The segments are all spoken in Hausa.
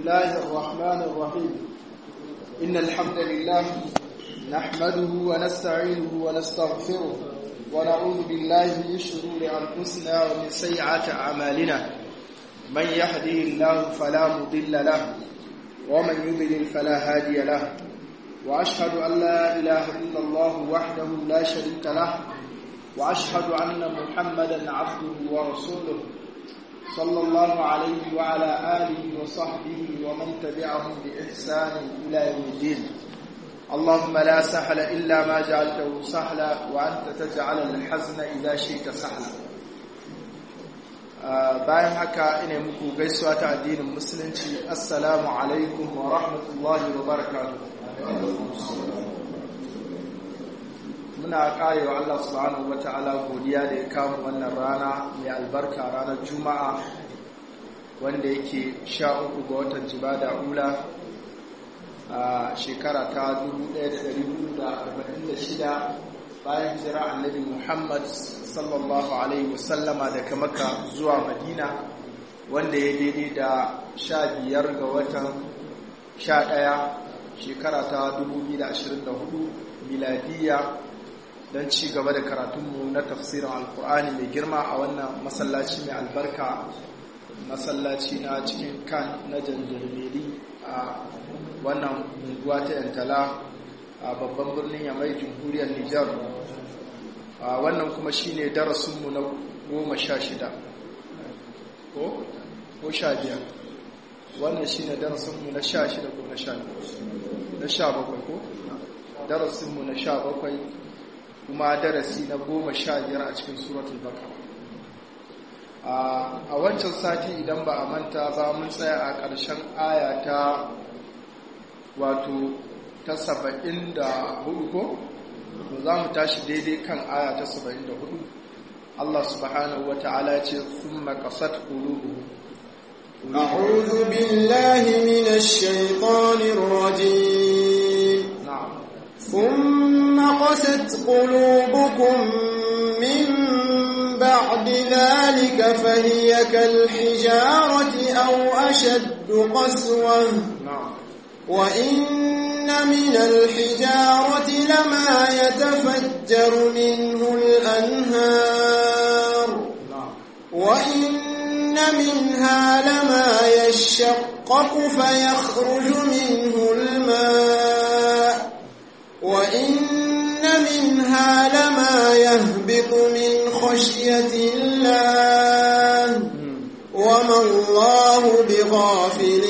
الله الرحمن الرحيم إن الحمد لله نحمده ونستعينه ونستغفره ونعوذ بالله من شرور أنفسنا ومن سيئات أعمالنا من يهده الله فلا مضل له ومن يضلل فلا هادي له وأشهد أن لا إله إلا الله وحده لا شريك له وأشهد أن محمدا عبده ورسوله صلى الله عليه وعلى آله وصحبه ومن تبعهم بإحسان إلى يوم الدين اللهم لا سهل إلا ما جعلته سهلا وأنت تجعل الحزن إذا شئت سهلا bayan haka ina muku gaisuwa ta addinin musulunci assalamu alaikum wa rahmatullahi wa barakatuh muna karewa Allah subhanahu wata'ala godiya da ya kama wannan rana mai albarka ranar juma'a wanda yake sha uku ga watan jibada ula a shekara ta 1446 bayan jira annabi muhammad sallallahu alaihi wasallama daga maka zuwa madina wanda ya daidai da sha biyar ga watan sha ɗaya shekara ta 2024 miladiyya don ci gaba da karatunmu na tafsirin alkur'ani mai girma a wannan masallaci mai albarka masallaci na cikin kan na jandarmeri a wannan unguwa ta yantala a babban birnin yamai jamhuriyar nijar wannan kuma shine darasinmu na goma sha shida ko? ko sha biyar wannan shine darasinmu na sha shida ko na sha na sha bakwai ko? darasinmu na sha bakwai kuma darasi na goma sha biyar a cikin suratul baka a wancan sati idan ba a manta ba mun tsaya a ƙarshen aya ta wato ta saba'in da hudu ko za mu tashi daidai kan aya ta saba'in da hudu Allah subhanahu wa ta'ala ce sun makasat ƙulubu أعوذ بالله من الشيطان الرجيم na'am ثم قست قلوبكم من بعد ذلك فهي كالحجارة أو أشد قسوة na'am وإن من الحجارة لما يتفجر منه الأنهار na'am وإن منها لما يشقق فيخرج منه الماء وإن منها لما يهبط من خشية الله وما الله بغافل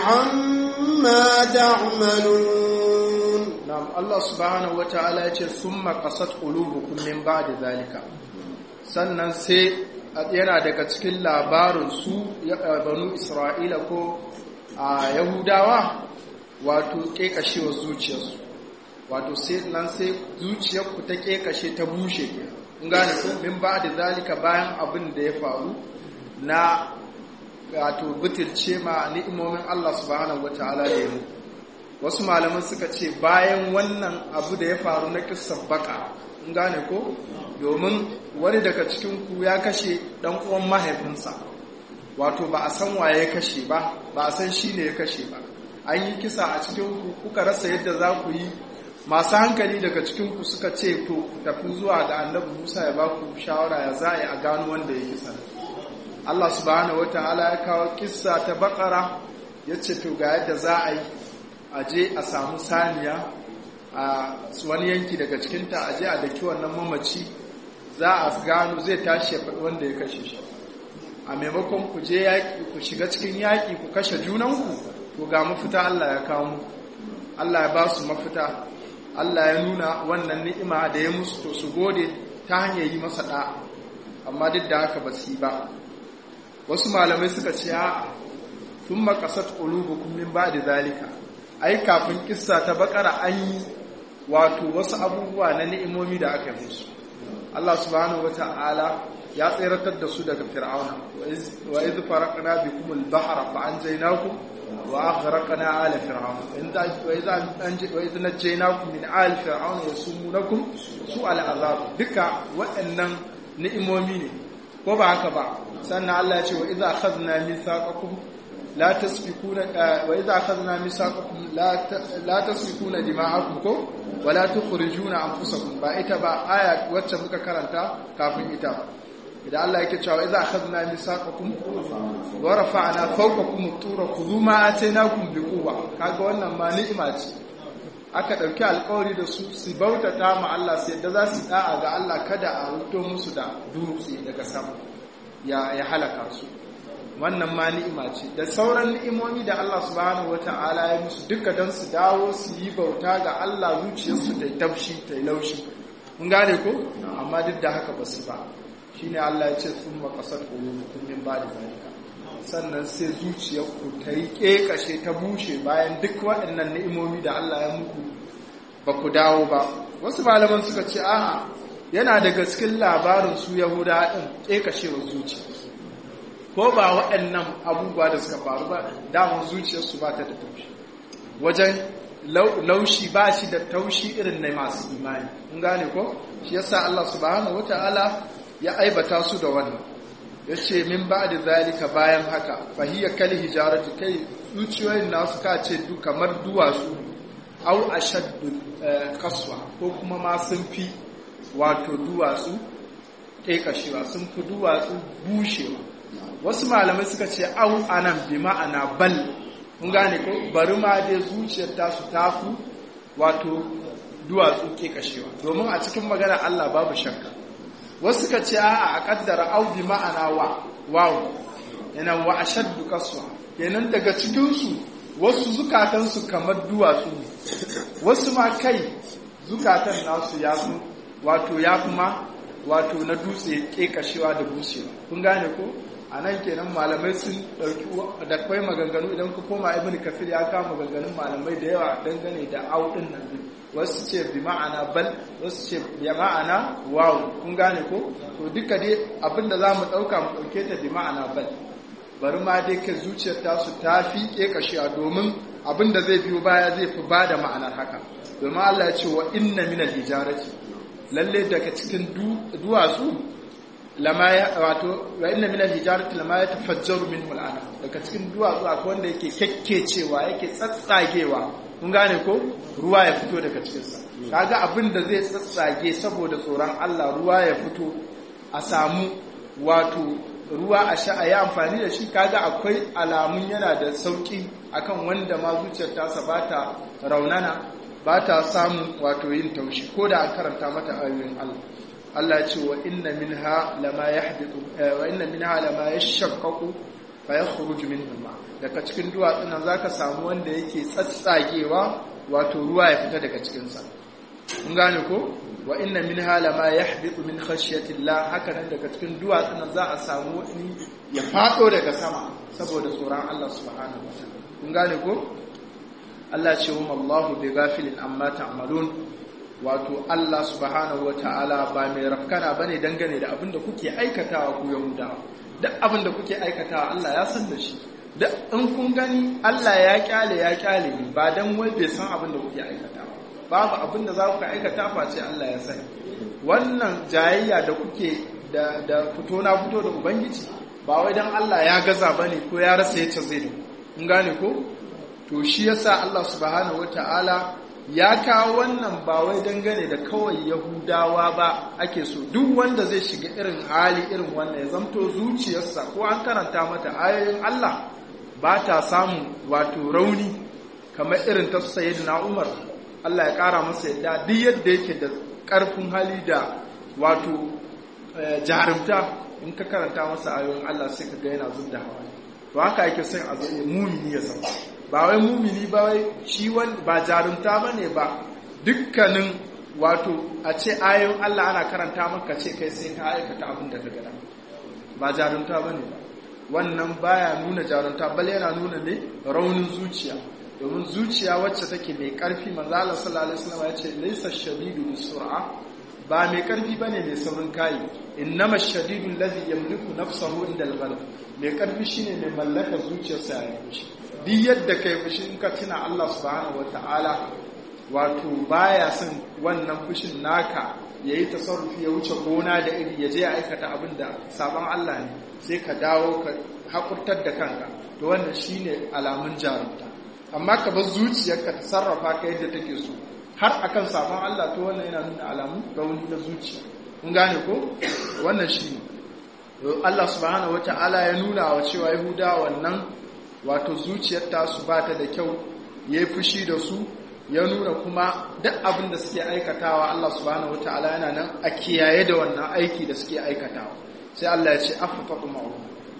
عما تعملون Na'am Allah subhanahu wata'ala ya ce summa qasat qulubukum min ba'di zalika sannan sai yana daga cikin labarin su ya- banu Isra'ila ko a Yahudawa wato kekashewa zuciyarsu wato sai nan sai zuciyarku ta kekashe ta bushe kun gane ko min ba'di zalika bayan abin da ya faru na wato bitirce ma ni'imomin Allah subhanahu wata'ala da ya muku wasu malaman suka ce bayan wannan abu da ya faru na kissan baka in gane ko domin wani daga cikinku ya kashe dan uwan mahaifinsa wato ba a san waye ya kashe ba ba a san shi ne ya kashe ba an yi kisa a cikinku kuka rasa yadda za ku yi masu hankali daga cikinku suka ce to ku tafi zuwa ga annabi musa ya ba ku shawara ya za a yi a gano wanda ya kisa Allah subhanahu wataala ya kawo kissa ta bakara ya ce to ga yadda za a yi a je a samu saniya a wani yanki daga cikinta a je a daki wannan mamaci za a gano zai tashi ya faɗi wanda ya kashe shi a maimakon ku je yaƙi ku shiga cikin yaƙi ku kashe junanku to ga mafita Allah ya kawo muku Allah ya ba su mafita Allah ya nuna wannan ni'ima da ya musu to su gode ta hanyar yi masa ɗa amma duk da haka ba su yi ba wasu malamai suka ce a tun makasat ƙulubukum min ba da zalika ai kafin kissa ta bakara an yi wato wasu abubuwa na ni'imomi da aka yi musu Allah subhanahu wata'ala ya tseratar da su daga fir'auna wa iz faraqna bikum al-bahra fa anjaynakum wa aghraqna ala fir'auna inda wa iz anj wa iz najaynakum min ali fir'auna yasumunakum su al-azab duka waɗannan ni'imomi ne ko ba haka ba sannan Allah ya ce wa idza akhadna mithaqakum la tasfikuna wa idza akhadna misaqakum la la tasfikuna dima'akum ko wala tukhrijuna anfusakum ba ita ba aya wacce muka karanta kafin ita idan Allah yake cewa idza akhadna misaqakum wa rafa'na fawqakum at-tura khudhu ma atainakum biquwwa kaga wannan ma ni'ima ce aka ɗauki alkawari da su su bautata ma Allah su yadda za su da'a ga Allah kada a wuto musu da dutse daga sama ya halaka su wannan ma ni'ima ce da sauran ni'imomi da Allah subhanahu wata'ala ya musu duka don su dawo su yi bauta ga Allah zuciyarsu ta tafshi ta laushi mun gane ko amma duk da haka ba su ba shine Allah ya ce sun makasar qulubukum min ba'di zalika sannan sai zuciyarku ta yi ƙeƙashe ta bushe bayan duk waɗannan ni'imomi da Allah ya muku ba ku dawo ba wasu malaman suka ce a'a yana daga cikin labarin su yahuda ɗin ƙeƙashewar zuciya ko ba waɗannan abubuwa da suka faru ba damar zuciyarsu ba ta da taushi wajen laushi ba shi da taushi irin na masu imani in gane ko shi yasa Allah subhanahu wata'ala ya aibata su da wannan ya ce min ba da zalika bayan haka fahiyar kal hijaratu kai zuciyoyin nasu ka ce du kamar duwatsu au ashaddu kaswa ko kuma ma sun fi wato duwatsu ƙeƙashewa sun fi duwatsu bushewa wasu malamai suka ce au anan bi ma'ana bal mun gane ko bari ma dai zuciyar tasu tafi wato duwatsu ƙeƙashewa domin a cikin magana Allah babu shakka wasu ka ce a a kaddara au bi ma'ana wa wawu yana wa ashaddu kaswa kenan daga cikinsu wasu zukatansu kamar duwatsu ne wasu ma kai zukatan nasu ya su wato ya kuma wato na dutse kekashewa da bushewa kun gane ko a nan kenan malamai sun ɗauki da kwai maganganu idan ku koma ibn kafir ya kama maganganun malamai da yawa dangane da au din nan wasu ce bi ma'ana bal wasu ce bi ma'ana wawu kun gane ko to duka dai abinda za mu ɗauka mu ɗauke ta bi ma'ana bal bari ma dai ka zuciyar tasu ta fi ƙeƙashiya domin abinda zai biyo baya zai fi ba da ma'anar haka domin Allah ya ce wa inna min al-hijarati lalle daga cikin duwatsu lama ya wato wa inna min al-hijarati lama yatafajjaru minhu al daga cikin duwatsu akwai wanda yake kekkecewa yake tsatsagewa kun gane ko ruwa ya fito daga cikinsa kaga abin da zai tsatsage saboda tsoron Allah ruwa ya fito a samu wato ruwa a sha a yi amfani da shi kaga akwai alamun yana da sauki akan wanda ma zuciyar tasa ba ta raunana ba ta samun wato yin taushi ko da an karanta mata ayoyin Allah Allah ce wa inna minha lama yahbitu wa inna minha lama yashaqqaqu fa yakhruju minhu ma daga cikin duwatsun nan zaka samu wanda yake tsatsagewa wato ruwa ya fita daga cikin sa kun gane ko wa inna minha lama yahbitu min khashyati Allah haka nan daga cikin duwatsun nan za a samu wani ya fado daga sama saboda tsoron Allah subhanahu wa ta'ala kun gane ko Allah ce wa Allahu bi ghafilin amma ta'malun wato Allah subhanahu wa ta'ala ba mai rafkana bane dangane da abin da kuke aikatawa ku Yahudawa duk abin da kuke aikatawa Allah ya san da shi duk in kun gani Allah ya kyale ya kyale ni ba dan wai bai san abin da kuke aikatawa babu abin da za ku aikata face Allah ya sani wannan jayayya da kuke da da fito na fito da ubangiji ba wai dan Allah ya gaza bane ko ya rasa yace zai da kun gane ko to shi yasa Allah subhanahu wataala ya kawo wannan ba wai dangane da kawai yahudawa ba ake so duk wanda zai shiga irin hali irin wannan ya zamto zuciyarsa ko an karanta mata ayoyin Allah ba ta samun wato rauni kamar irin ta sayyidina Umar Allah ya kara masa yadda duk yadda yake da karfin hali da wato jarumta in ka karanta masa ayoyin Allah sai ka ga yana zubda hawa to haka yake son a zo mumini ya san ba wai mumini ba wai shi ba jarumta ba ne ba dukkanin wato a ce ayoyin Allah ana karanta maka ce kai sai ka aikata abin da ka gada ba jarumta ba ne ba wannan baya nuna jarumta bal yana nuna ne raunin zuciya domin zuciya wacce take mai karfi manzo Allah sallallahu alaihi wasallam ya ce laysa shadidu bisur'a ba mai karfi bane mai saurin kai innama shadidu allazi yamliku nafsahu inda al-ghalab mai karfi shine mai mallaka zuciyarsa ya yi duk yadda ka yi fushi in ka tuna Allah subhanahu wata'ala wato baya son wannan fushin naka ya yi tasarrufi ya wuce gona da iri ya je ya aikata abin da sabon Allah ne sai ka dawo haƙurtar da kanka to wannan shine alamun jarumta amma ka bar zuciyarka ta sarrafa ka yadda take so har akan sabon Allah to wannan yana nuna alamun rauni na zuciya kun gane ko wannan shine Allah subhanahu wata'ala ya nuna wa cewa Yahuda wannan wato zuciyar tasu ba ta da kyau ya yi fushi da su ya nuna kuma duk abin da suke aikatawa Allah subhanahu wata'ala yana nan a kiyaye da wannan aiki da suke aikatawa sai Allah ya ce afatatu ma'u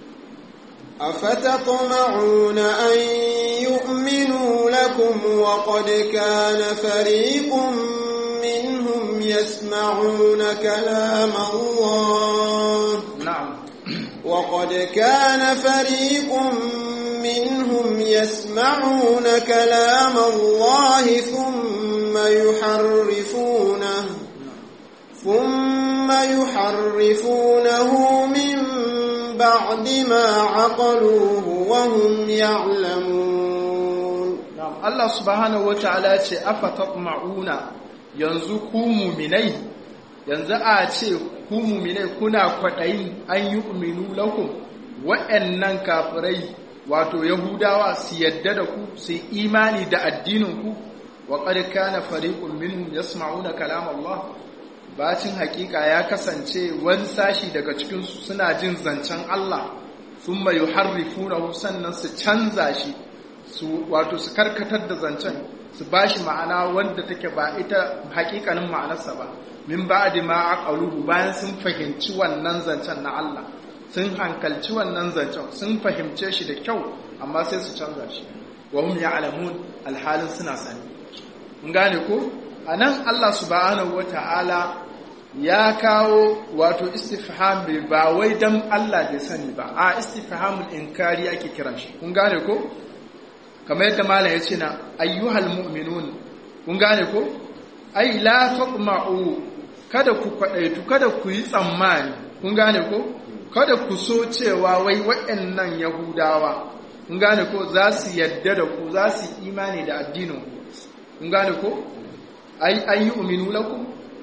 أفتطمعون أن يؤمنوا لكم وقد كان فريق منهم يسمعون كلام الله na'am وقد كان فريق منهم يسمعون كلام الله ثم يحرفونه ثم يحرفونه من بعد ما عقلوه وهم يعلمون na'am Allah subhanahu wata'ala ya ce afatatma'una yanzu ku mu'minai yanzu a ce ku mu'minai kuna kwadayin an yu'minu lakum wa'annan kafirai wato yahudawa su yadda da ku su yi imani da addinin ku wa qad kana fariqun minhum yasma'una kalam Allah bacin hakika ya kasance wani sashi daga cikin su suna jin zancen Allah thumma yuharrifunahu sannan su canza shi su wato su karkatar da zancen su bashi ma'ana wanda take ba ita hakikanin ma'anarsa ba min ba'di ma aqaluhu bayan sun fahimci wannan zancen na Allah sun hankalci wannan zancen sun fahimce shi da kyau amma sai su canza shi wa hum ya'lamun alhalin suna sani mun gane ko anan Allah subhanahu wata'ala ya kawo wato istifham bai ba wai dan Allah bai sani ba a istifhamul inkari ake kiran shi kun gane ko kamar yadda malam ya ce na ayyuhal mu'minun kun gane ko ai la taqma'u kada ku kwadaitu kada ku yi tsammani kun gane ko kada ku so cewa wai waɗannan yahudawa kun gane ko za su yadda da ku za su imani da addinin ku kun gane ko ai an yi uminu lakum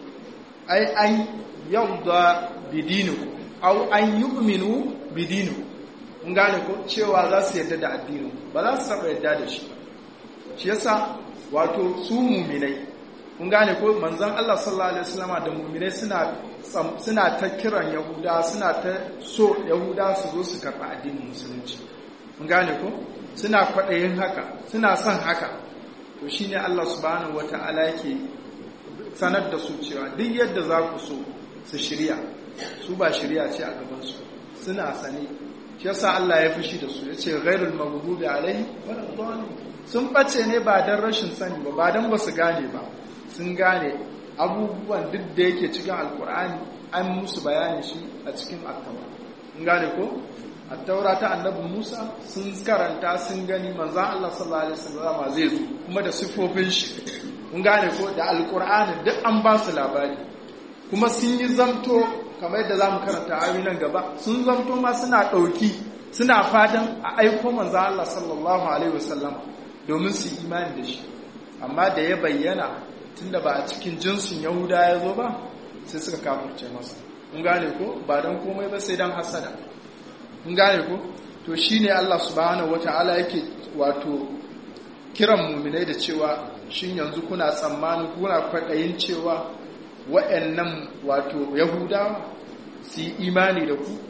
ai an yawda bidinikum aw an yu'minu bidinikum kun gane ko cewa za su yadda da addinin ba za su saba yadda da shi shi yasa wato su muminai kun gane ko manzon Allah sallallahu alaihi wasallama da muminai suna suna ta kiran yahuda suna ta so yahuda su zo su karɓi addinin musulunci kun gane ko suna kwaɗayin haka suna son haka to shine Allah subhanahu wata'ala yake sanar da su cewa duk yadda za ku so su shirya su ba shirya ce a gabansu suna sane shi yasa Allah ya fushi da su yace ghairul maghdubi alaihi waladdallin sun bace ne ba dan rashin sani ba ba dan basu gane ba sun gane abubuwan duk da yake cikin alkur'ani an musu bayani shi a cikin attaura sun gane ko attaura ta annabi Musa sun karanta sun gani manzon Allah sallallahu alaihi wasallam zai zo kuma da sifofin shi kun gane ko da alkur'ani duk an ba su labari kuma sun yi zamto kamar yadda za mu karanta ayoyi nan gaba sun zamto ma suna ɗauki suna fatan a aiko manzo Allah sallallahu alaihi wasallam domin su imani da shi amma da ya bayyana tunda ba a cikin jinsin Yahuda ya zo ba sai suka kafirce masa kun gane ko ba dan komai ba sai dan hasada kun gane ko to shine Allah subhanahu wataala yake wato kiran muminai da cewa shin yanzu kuna tsammanin kuna kwaɗayin cewa wa'annan wato yahudawa su yi imani da ku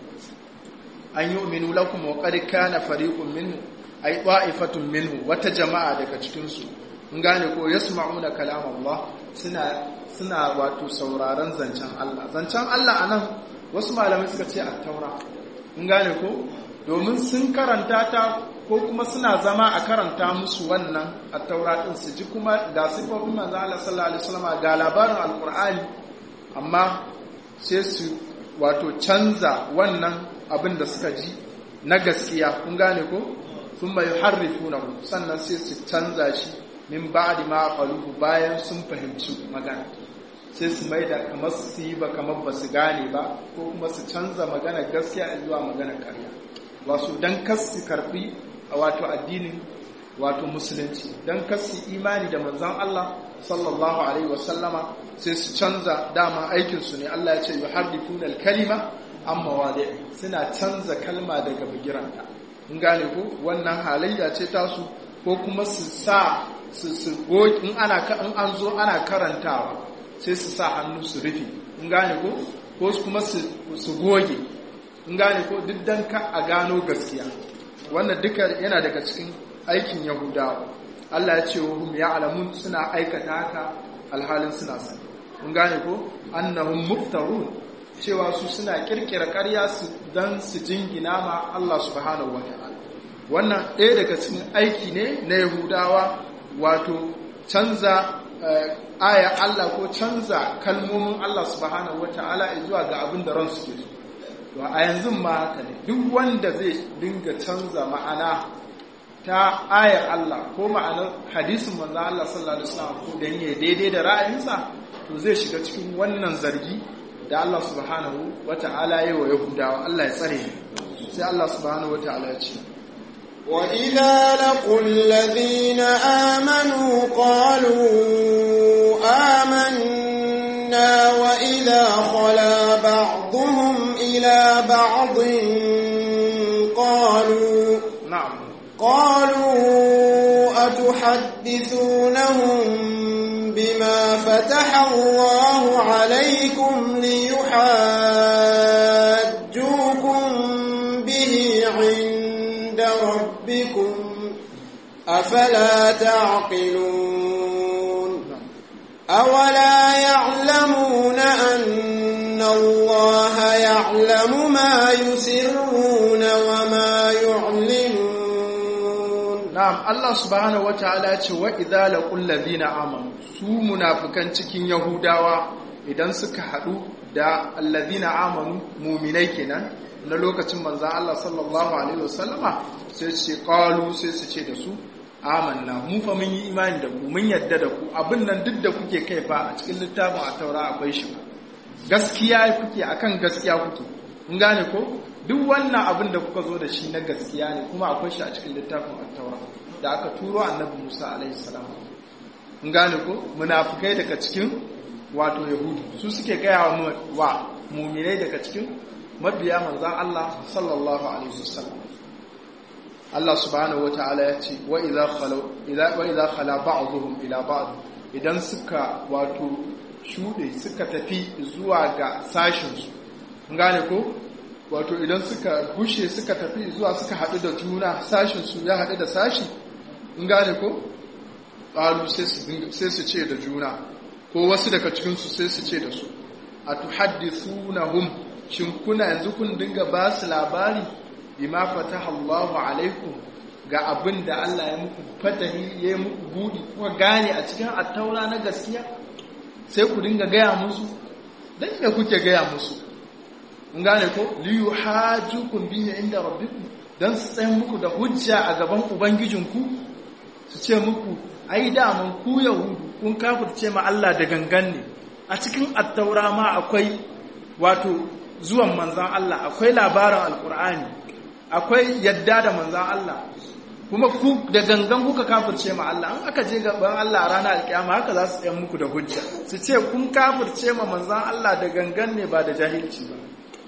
an yi uminu lakum wa qad kana fariqun minhu ay ta'ifatun minhu wata jama'a daga cikin su mun gane ko yasma'una kalam Allah suna suna wato sauraron zancen Allah zancen Allah anan wasu malamai suka ce at-taura mun gane ko domin sun karanta ta ko kuma suna zama a karanta musu wannan at-taura din su ji kuma ga sifofin manzo Allah sallallahu alaihi wasallam ga labarin alqur'ani amma sai su wato canza wannan abin da suka ji na gaskiya kun gane ko sun mai harrifuna sannan sai su canza shi min ba'di ma qaluhu bayan sun fahimci magana sai su mai da kamar su yi ba kamar ba su gane ba ko kuma su canza magana gaskiya zuwa magana karya wasu dan kas su karbi a wato addinin wato musulunci dan kas su imani da manzon Allah sallallahu alaihi wasallama sai su canza dama aikinsu ne Allah ya ce yuharrifuna al-kalima amma wade suna canza kalma daga bigiranta in gane ko wannan halayya ce tasu ko kuma su sa su su in ana in an zo ana karantawa sai su sa hannu su rufe in gane ko ko kuma su goge in gane ko duk dan ka a gano gaskiya wannan duka yana daga cikin aikin yahudawa Allah ya ce wa hum ya'lamun suna aikata haka alhalin suna sani in gane ko annahum muftarun cewa su suna kirkira ƙarya su dan su jingina ma Allah subhanahu wataala wannan ɗaya daga cikin aiki ne na yahudawa wato canza aya Allah ko canza kalmomin Allah subhanahu wataala zuwa ga abin da ransu ke so to a yanzu ma haka ne duk wanda zai dinga canza ma'ana ta ayar Allah ko ma'anar hadisin manzo Allah sallallahu alaihi wasallam ko dan yayi daidai da ra'ayinsa to zai shiga cikin wannan zargi da Allah subhanahu wata'ala yayi wa Yahudawa Allah ya tsare sai Allah subhanahu wata'ala ya ce وإذا لقوا الذين آمنوا قالوا آمنا وإذا خلا بعضهم إلى بعض قالوا نعم قالوا أتحدثونهم بما فتح الله عليكم ليحاجوكم به عند ربكم أفلا تعقلون أولا يعلمون أن الله يعلم ما يسرون وما يعلنون na'am Allah subhanahu wataala ya ce wa idza laqul ladina amanu su munafikan cikin yahudawa idan suka hadu da alladina amanu mu'minai kenan na lokacin manzon Allah sallallahu alaihi wasallama sai su ce qalu sai su ce da su amanna mu fa mun yi imani da ku mun yadda da ku abin nan duk da kuke kai fa a cikin littafin at-taura akwai shi gaskiya kuke akan gaskiya kuke mun gane ko duk wannan abin da kuka zo da shi na gaskiya ne kuma akwai shi a cikin littafin at-taura da aka turo annabi Musa alaihi salam mun gane ko munafikai daga cikin wato yahudu su suke gaya wa mu'minai daga cikin mabiya manzon Allah sallallahu alaihi wasallam Allah subhanahu wataala ya ce wa idza khala idza wa idza khala ba'dhum ila ba'd idan suka wato shude suka tafi zuwa ga sashin su mun gane ko wato idan suka gushe suka tafi zuwa suka haɗu da juna sashinsu ya haɗu da sashi in gane ko ƙalu sai su ce da juna ko wasu daga cikinsu sai su ce da su a tuhaddisu na hum shin kuna yanzu kun dinga ba su labari bima fataha Allahu alaikum ga abin da Allah ya muku fatahi ya yi muku buɗi kuma gane a cikin attaura na gaskiya sai ku dinga gaya musu dan me kuke gaya musu in gane ko liyu hajjukum bihi inda rabbikum dan su tsaye muku da hujja a gaban ubangijinku su ce muku ai daman ku yahudu kun kafirce ma Allah da gangan ne a cikin attaura ma akwai wato zuwan manzan Allah akwai labarin alkur'ani akwai yadda da manzan Allah kuma ku da gangan kuka kafirce ma Allah an aka je gaban Allah a ranar alkiyama haka za su tsaye muku da hujja su ce kun kafirce ma manzan Allah da gangan ne ba da jahilci ba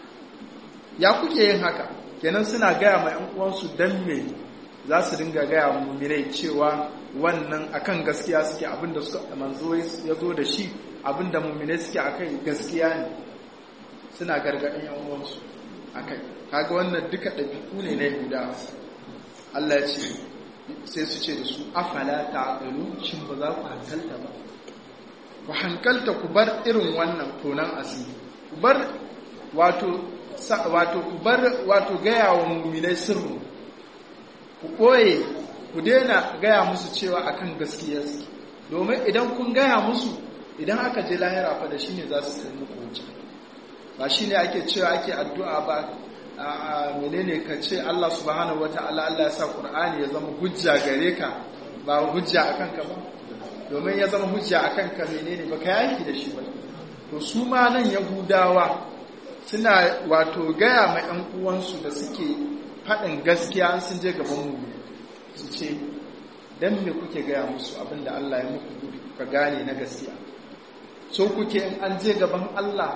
ya kuke yin haka kenan suna gaya ma ‘yan uwansu don me za su dinga gaya mumirai cewa wannan akan gaskiya suke abinda suka manzo ya zo da shi abinda mumirai suke akai gaskiya ne suna gargaɗin ‘yan uwansu akai kaga wannan duka ɗabi'u ne na yahuda Allah ya ce sai su ce da su afala ta shin ba za ku hankalta ba ku hankalta ku bar irin wannan tonan asiri ku bar wato wato ku bar wato gaya wa muminai sirru ku ɓoye ku daina gaya musu cewa akan gaskiya suke domin idan kun gaya musu idan aka je lahira fa da shine za su kai muku wuce ba shine ake cewa ake addu'a ba a menene ka ce Allah subhanahu wataala Allah ya sa Qur'ani ya zama hujja gare ka ba hujja akan ka ba domin ya zama hujja akan ka menene ba ka yaki da shi ba to su ma nan yahudawa suna wato gaya ma ‘yan uwansu da suke faɗin gaskiya sun je gaban mu su ce don me kuke gaya musu abinda Allah ya muku gudu ka gane na gaskiya so kuke in an je gaban Allah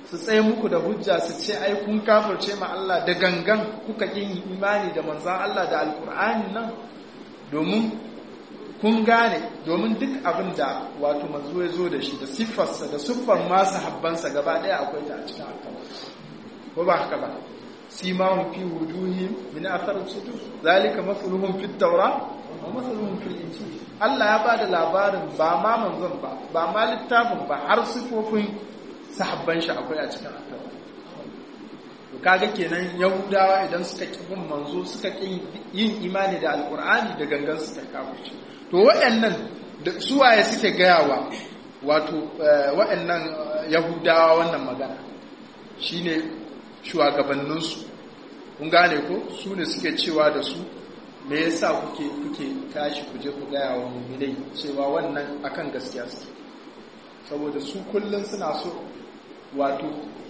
su tsaye muku da hujja su ce ai kun kafirce ma Allah da gangan kuka yin imani da manzan Allah da alkur'ani nan domin kun gane domin duk abin da wato manzo ya zo da shi da siffarsa da siffar masu habbansa gaba ɗaya akwai ta a cikin alkawar ko ba haka ba simahum fi wujuhihim min athar sujud zalika masluhum fi tawra wa masluhum fil injil Allah ya bada labarin ba ma manzon ba ba ma littafin ba har sifofin sahabban shi akwai a cikin alkawar to kaga kenan yahudawa idan suka ki bin manzo suka ki yin imani da alqur'ani da gangan suka kafirce to waɗannan da suwaye suke gayawa wato waɗannan yahudawa wannan magana shine shugabanninsu kun gane ko su ne suke cewa da su me yasa kuke kuke tashi ku je ku gaya wa mu'minai cewa wannan akan gaskiya suke saboda su kullun suna so wato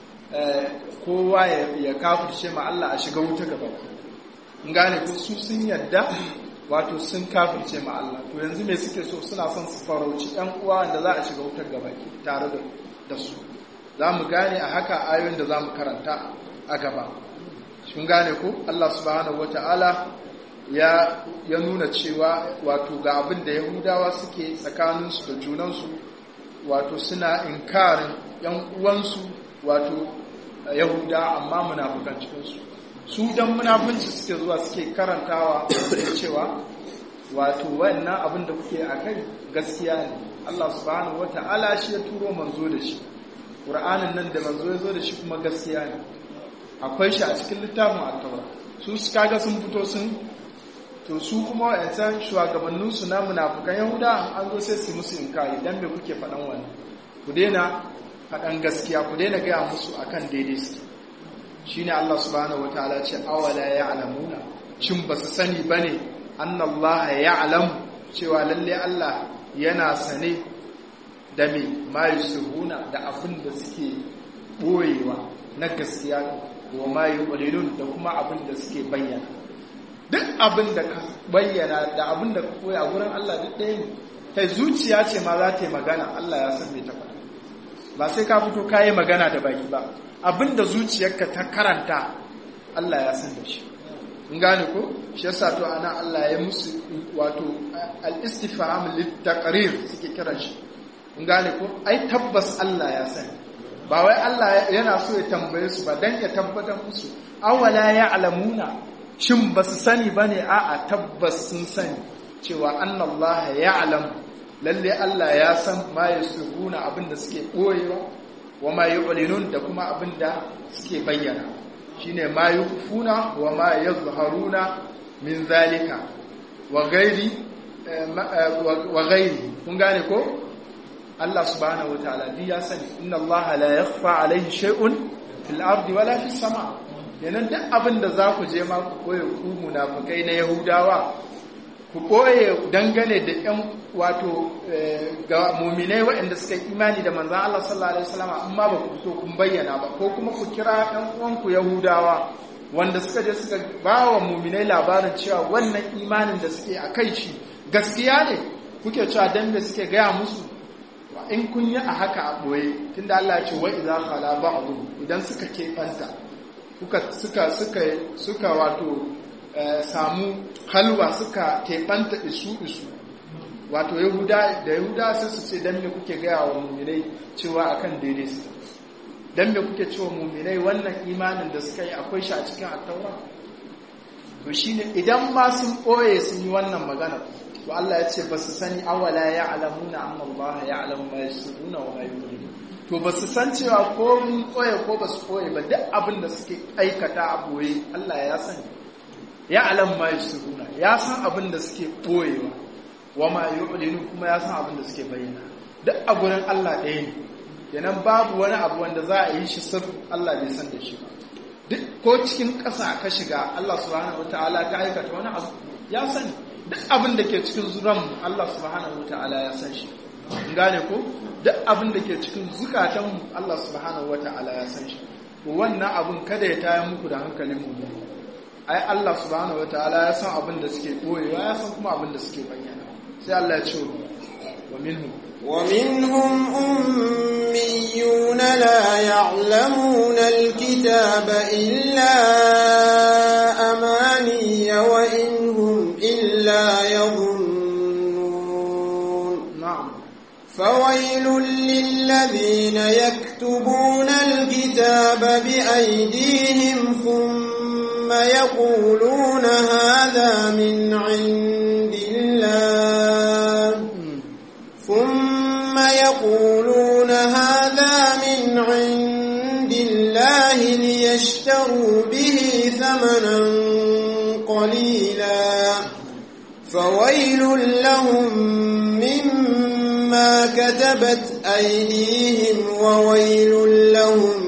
kowa ya kafirce ma Allah a shiga wuta gaba kun gane ko su sun yadda wato sun kafirce ma Allah to yanzu me suke so suna son su farauci ɗan uwa da za a shiga wutar gaba tare da su za mu gane a haka ayoyin da za mu karanta a gaba sun gane ko Allah subhanahu wata'ala ya ya nuna cewa wato ga abin da yahudawa suke tsakaninsu da junansu wato suna inkarin yan uwansu wato yahuda amma munafukan cikinsu su dan munafunci suke zuwa suke karantawa cewa wato wannan abin da kuke a kai gaskiya ne Allah subhanahu wata'ala shi ya turo manzo da shi ƙur'anin nan da manzo ya zo da shi kuma gaskiya ne akwai shi a cikin littafin attaura su su kaga sun fito sun to su kuma wa'yancan shugabanninsu na munafukan yahuda an zo sai su musu inkari dan me kuke faɗan wannan ku daina faɗan gaskiya ku daina gaya musu akan daidai suke shine Allah subhanahu wataala ce awala ya'lamuna shin basu sani bane annallaha ya'lam cewa lalle Allah yana sane da me ma yusiruna da abin da suke boyewa na gaskiya wa ma yuqulun da kuma abin da suke bayyana duk abin da ka bayyana da abin da ka koya gurin Allah duk ɗaya ne kai zuciya ce ma za ta yi magana Allah ya san me ta faɗa ba sai ka fito ka yi magana da baki ba abin da zuciyarka ta karanta Allah ya san da shi in gane ko shi yasa to ana Allah ya musu wato al-istifham lit-taqrir suke kira shi in gane ko ai tabbas Allah ya sani ba wai Allah yana so ya tambaye su ba dan ya tabbatar musu awala ya'lamuna shin ba su sani ba ne a tabbas sun sani cewa annallaha ya'lam lalle Allah ya san ma yasruna abinda suke ɓoyewa wa ma yu'linun da kuma abinda suke bayyana shine ma yufuna wa ma yazharuna min zalika wa ghairi wa ghairi kun gane ko Allah subhanahu wataala duk ya sani inna Allah la yakhfa alayhi shay'un fil ardi wala fis sama' yanan duk abin da za ku je ma ku koye ku munafukai na yahudawa ku koye dangane da yan wato ga muminai waɗanda suka yi imani da manzan Allah sallallahu alaihi wasallam amma ba ku fito kun bayyana ba ko kuma ku kira ɗan uwanku yahudawa wanda suka je suka ba wa muminai labarin cewa wannan imanin da suke a kai shi gaskiya ne kuke cewa dan da suke gaya musu in kun yi a haka a ɓoye tunda Allah ya ce wa idza khala ba'du idan suka keɓanta suka suka suka wato samu halwa suka keɓanta isu isu wato yahuda da yahuda sai su ce dan me kuke gaya wa muminai cewa akan daidai su dan me kuke cewa muminai wannan imanin da suka yi akwai shi a cikin attaura to shine idan ma sun ɓoye sun yi wannan magana to Allah ya ce ba su sani awala ya alamuna amma Allah ya alamu ma yasruna wa ma yu'linun to ba su san cewa ko mun koye ko ba su koye ba duk abin da suke aikata a boye Allah ya sani ya alam ma yusiruna ya san abin da suke boyewa wa ma yu'linu kuma ya san abin da suke bayyana duk a gurin Allah ɗaya ne kenan babu wani abu wanda za a yi shi sir Allah bai san da shi ba duk ko cikin ƙasa ka shiga Allah subhanahu wataala ka aikata wani abu ya sani duk abin da ke cikin zuran Allah subhanahu wataala ya san shi gane ko duk abin da ke cikin zukatanmu Allah subhanahu wata'ala ya san shi wannan abin kada ya tayar muku da hankalin mu ai Allah subhanahu wata'ala ya san abin da suke boyewa ya san kuma abin da suke bayyana sai Allah ya ce wa minhum ومنهم أميون لا يعلمون الكتاب إلا أماني وإن هم إلا يظنون na'am فويل للذين يكتبون الكتاب بأيديهم ثم يقولون هذا من عند الله ثم يقولون هذا من عند الله ليشتروا به ثمنا قليلا فويل لهم مما كتبت أيديهم وويل لهم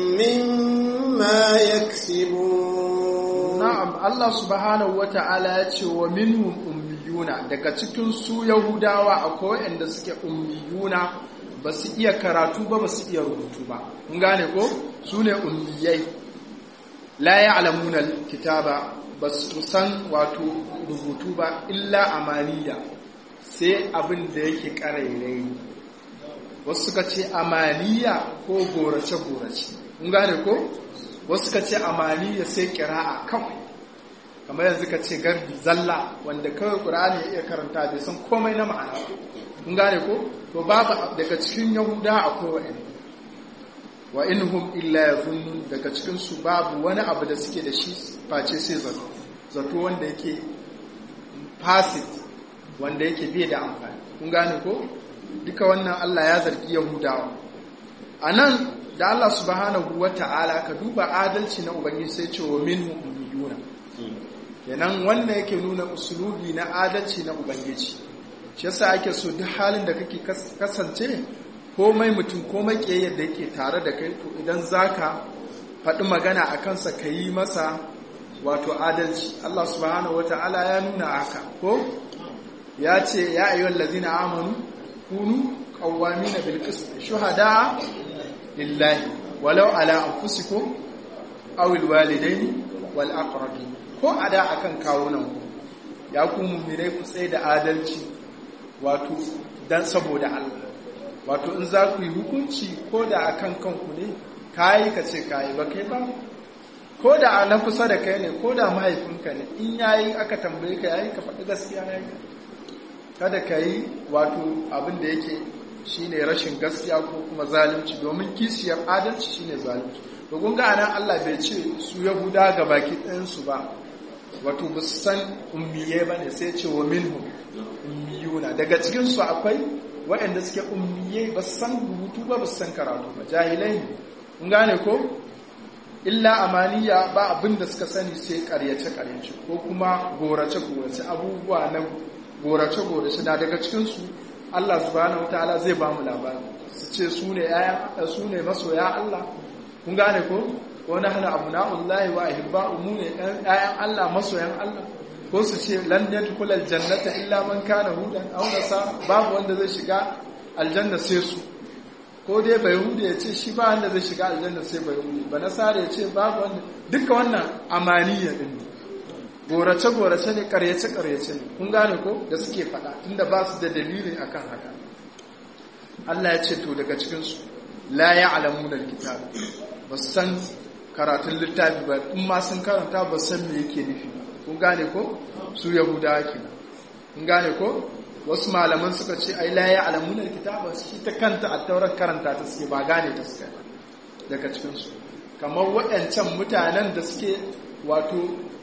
مما يكسبون na'am Allah subhanahu wata'ala ya ce wa minhum ummiyuna daga cikin su yahudawa akwai wanda suke ummiyuna ba su iya karatu ba ba su iya rubutu ba kun gane ko su ne ummiyai la ya'lamuna kitaba ba su san wato rubutu ba illa amaniya sai abin da yake karairai wasu suka ce amaniya ko gorace gorace kun gane ko wasu ka ce amaniya sai kira'a kawai kamar yanzu ka ce garbi zalla wanda kawai ƙur'ani ya iya karanta bai san komai na ma'ana kun gane ko to babu daga cikin yahuda akwai wa'in wa inhum illa yazunnun daga cikin su babu wani abu da suke da shi face sai zato zato wanda yake fasit wanda yake bai da amfani kun gane ko duka wannan Allah ya zargi yahudawa anan da Allah subhanahu wa ta'ala ka duba adalci na Ubangiji sai ce wa minhum ummiyuna kenan wannan yake nuna usulubi na adalci na Ubangiji shi yasa ake so duk halin da kake kasance komai mutum komai kiyayyar da yake tare da kai to idan zaka faɗi magana a kansa ka yi masa wato adalci Allah subhanahu wa ta'ala ya nuna haka ko ya ce ya ayyuhal ladzina amanu kunu qawwamina bil qist shuhada lillahi walau ala anfusikum aw alwalidaini wal aqrabin ko ada akan kawunan ku ya ku mu'minai ku tsaye da adalci wato dan saboda Allah wato in za ku yi hukunci ko da akan kanku ne kai ka ce kai ba kai ba ko da na kusa da kai ne ko da mahaifinka ne in yayi aka tambaye ka yayi ka faɗi gaskiya yayi kada ka yi wato abin da yake shine rashin gaskiya ko kuma zalunci domin kishiyar adalci shine zalunci to kun ga anan Allah bai ce su yahuda ga baki ɗayan su ba wato ba su san ummiye ba ne sai ce wa minhu ummiyuna daga cikin su akwai waɗanda suke ummiye ba su san rubutu ba ba su san karatu ba jahilai ne kun gane ko illa amaniya ba abin da suka sani sai karyace karyace ko kuma gorace gorace abubuwa na gorace gorace na daga cikin su Allah subhanahu wataala zai ba mu labari su ce su ne su ne masoya Allah kun gane ko ko nahnu abna'ullahi wa ahibba'u mu ne ƴaƴan Allah masoyan Allah ko su ce lan yadkhulal jannata illa man kana hudan aw nasa babu wanda zai shiga aljanna sai su ko dai bai hude ya ce shi ba wanda zai shiga aljanna sai bai hude ba nasara ya ce babu wanda duka wannan amaniya din ne gorace gorace ne karyace karyace ne kun gane ko da suke faɗa tunda ba su da dalilin akan haka Allah ya ce to daga cikin su la ya'lamuna alkitab ba san karatun littafi ba in ma sun karanta ba san me yake nufi kun gane ko su yahudawa kenan kun gane ko wasu malaman suka ce ai la ya'lamuna alkitaba shi ta kanta at-taurat karanta ta suke ba gane ta suke daga cikin su kamar waɗancan mutanen da suke wato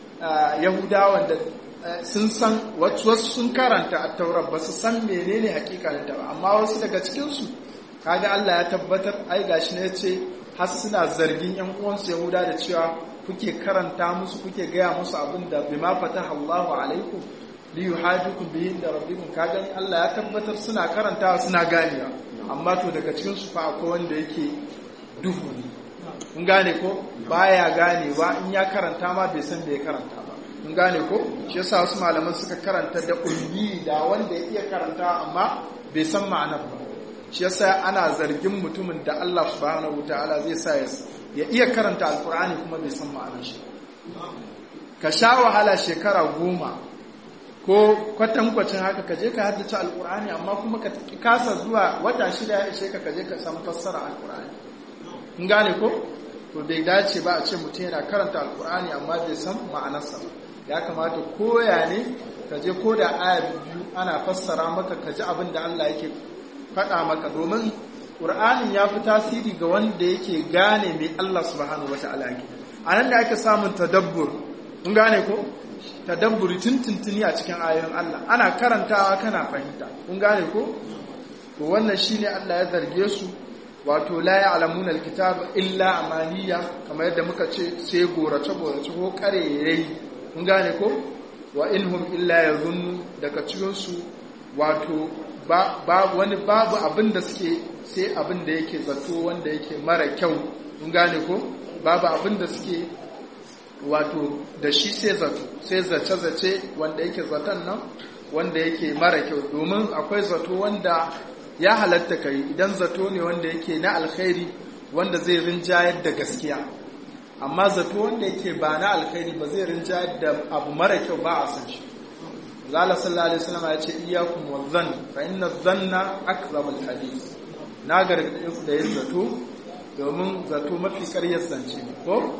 yahudawan da sun san wasu sun karanta at-taurat ba su san menene hakikanin ta ba amma wasu daga cikin su kaga Allah ya tabbatar ai gashi ne yace har suna zargin yan uwansu yahuda da cewa kuke karanta musu kuke gaya musu abin da bima fataha Allahu alaikum li yuhajikum bihi da rabbikum ka gani Allah ya tabbatar suna karantawa suna ganewa amma to daga cikin su fa akwai wanda yake duhu ne kun gane ko baya ganewa in ya karanta ma bai san bai karanta ba kun gane ko shi yasa wasu malaman suka karanta da ummi da wanda ya iya karanta amma bai san ma'anar ba shi yasa ana zargin mutumin da Allah subhanahu wataala zai sa ya iya karanta alkur'ani kuma bai san ma'anar shi ka sha wahala shekara goma ko kwatankwacin haka ka je ka haddace alkur'ani amma kuma ka kasa zuwa wata shida ya ishe ka ka je ka san fassara alkur'ani in gane ko to bai dace ba a ce mutum yana karanta alkur'ani amma bai san ma'anarsa ba ya kamata koya ne ka je ko da aya biyu ana fassara maka ka ji abin da Allah yake faɗa maka domin ƙur'anin ya fi tasiri ga wanda yake gane mai Allah subhanahu wata'ala yake a nan da ake samun tadabbur mun gane ko tadabburi tuntuntuni a cikin ayoyin Allah ana karantawa kana fahimta kun gane ko to wannan shine Allah ya zarge su wato la ya'lamuna alkitaba illa amaniya kamar yadda muka ce sai gorace gorace ko karerai kun gane ko wa inhum illa yazunnu daga cikin su wato ba wani babu abin da suke sai abin da yake zato wanda yake mara kyau kun gane ko babu abin da suke wato da shi sai zato sai zace-zace wanda yake zaton nan wanda yake mara kyau domin akwai zato wanda ya halatta kai idan zato ne wanda yake na alkhairi wanda zai rinjayar da gaskiya amma zato wanda yake ba na alkhairi ba zai rinjayar da abu mara kyau ba a san shi zala sallallahu alaihi wasallam ya ce iyyakum wadhann fa inna dhanna akzabul hadith na gargaɗe ku da yin zato domin zato mafi ƙaryar zance ne ko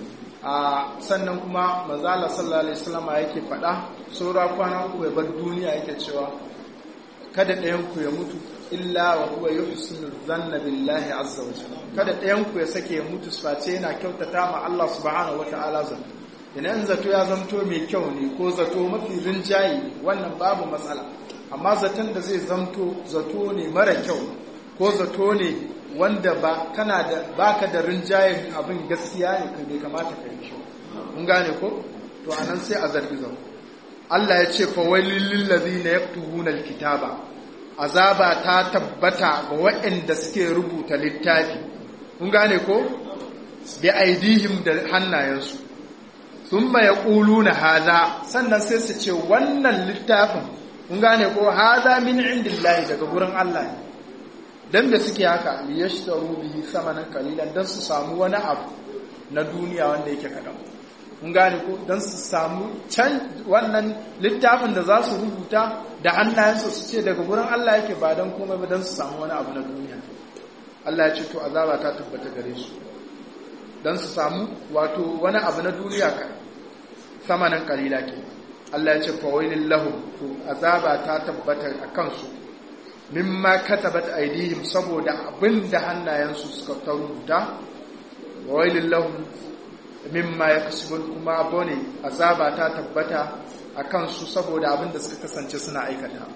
a sannan kuma manzala sallallahu alaihi wasallam yake faɗa saura kwana uku ya bar duniya yake cewa kada ɗayan ku ya mutu illa wa huwa yuhsinu dhanna billahi azza wa jalla kada ɗayan ku ya sake ya mutu face yana kyautata ma Allah subhanahu wata'ala zato idan zato ya zamto mai kyau ne ko zato mafi rinjaye wannan babu matsala amma zaton da zai zamto zato ne mara kyau ko zato ne wanda ba kana da baka da rinjayen abin gaskiya ne kan bai kamata ka yi shi mun gane ko to anan sai a zargi zau Allah ya ce fa wailil lil ladina yaktubuna alkitaba azaba ta tabbata ga waɗanda suke rubuta littafi mun gane ko bi aidihim da hannayensu thumma yaquluna hadha sannan sai su ce wannan littafin mun gane ko hadha min indillahi daga gurin Allah ne dan da suke haka liyashtaru bihi samanan qalilan dan su samu wani abu na duniya wanda yake kadan kun gane ko dan su samu can wannan littafin da za su rubuta da hannayensu su ce daga gurin Allah yake ba dan komai ba dan su samu wani abu na duniya Allah ya ce to azaba ta tabbata gare su dan su samu wato wani abu na duniya ka samanan qalila ke Allah ya ce fa wailil lahum to azaba ta tabbata akan su mimma katabat aidihim saboda abinda hannayensu suka ta rubuta wailin lahum mimma yakasubun kuma bone azaba ta tabbata a kansu saboda abinda suka kasance suna aikata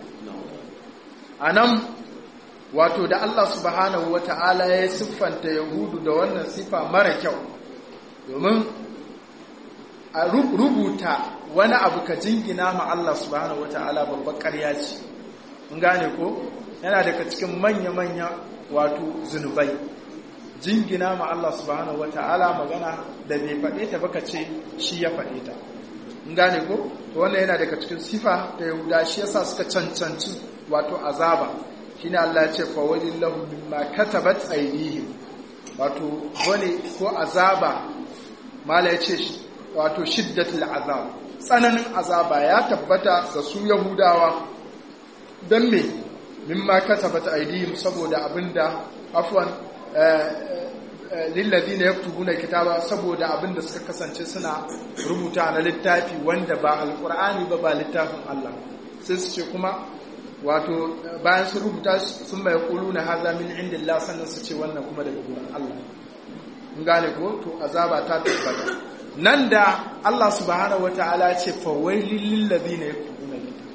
anan wato da Allah subhanahu wata'ala ya siffanta yahudu da wannan sifa mara kyau domin a rubuta wani abu ka jingina ma Allah subhanahu wata'ala babbar ƙarya ce mun gane ko yana daga cikin manya-manya wato zunubai jingina ma Allah subhanahu wata'ala magana da bai faɗe ta baka ce shi ya faɗe ta mun gane ko to wannan yana daga cikin sifa da yahuda shi yasa suka cancanci wato azaba shine Allah ya ce fa walillahu mimma katabat aydihim wato wani ko azaba mala ya ce wato shiddatul azab tsananin azaba ya tabbata ga su yahudawa don me mimma katabat aydihim saboda abinda afwan lillazina yaktubuna kitaba saboda abinda suka kasance suna rubuta na littafi wanda ba alqur'ani ba ba littafin Allah sai su ce kuma wato bayan sun rubuta sun mai quluna hadha min indillah sannan su ce wannan kuma daga gurin Allah mun gane ko to azaba ta tabbata nan da Allah subhanahu wataala ce fa wailil lillazina yaktubuna kitaba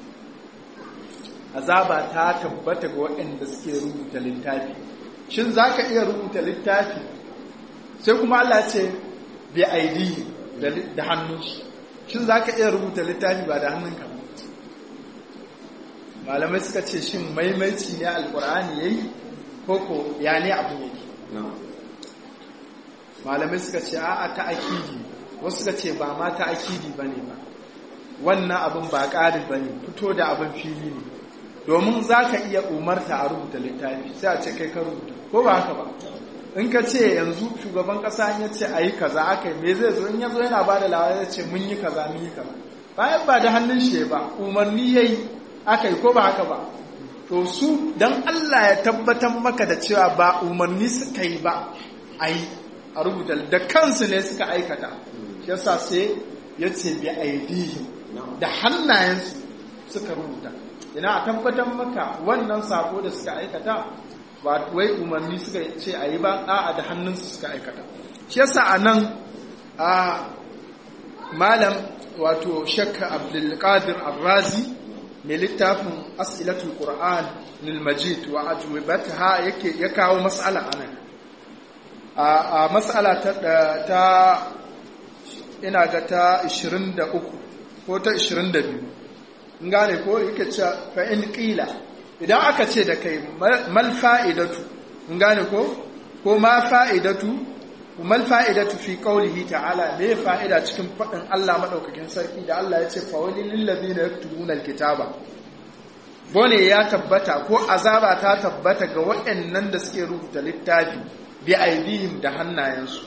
azaba ta tabbata ga waɗanda suke rubuta littafi shin za ka iya rubuta littafi sai kuma Allah ce bi aidi da hannun shi shin za ka iya rubuta littafi ba da hannunka ba malamai suka ce shin maimaici ne alkur'ani ya yi koko ya ne abin yake malamai suka ce a'a ta akidi wasu suka ce ba ma ta akidi ba ne ba wannan abin ba ƙari ba ne fito da abin fili ne domin za ka iya umarta a rubuta littafi sai a ce kai ka rubuta ko ba haka ba in ka ce yanzu shugaban kasa ya ce a yi kaza aka yi me zai zo in ya zo yana ba da lawa ya ce mun yi kaza mun yi kaza bayan ba da hannun shi ba umarni yayi aka yi ko ba haka ba to su dan Allah ya tabbatar maka da cewa ba umarni suka yi ba ai a rubuta da kansu ne suka aikata shi yasa sai ya ce bi aidihim da hannayensu suka rubuta ina a tabbatar maka wannan sako da suka aikata ba wai umarni suka ce a yi ba a'a da hannunsu suka aikata shi yasa a nan a malam wato shakka abdulkadir arrazi mai littafin as'ilatul qur'an lil majid wa ajwibataha yake ya kawo mas'ala anan a mas'ala ta ta ina ga ta 23 ko ta 22 in gane ko yake cewa fa in qila idan aka ce da kai mal fa'idatu in gane ko ko ma fa'idatu mal fa'idatu fi qawlihi ta'ala me fa'ida cikin fadin Allah madaukakin sarki da Allah ya ce fa walil lil ladina yaktubuna alkitaba bone ya tabbata ko azaba ta tabbata ga waɗannan da suke rubuta littafi bi aidihim da hannayensu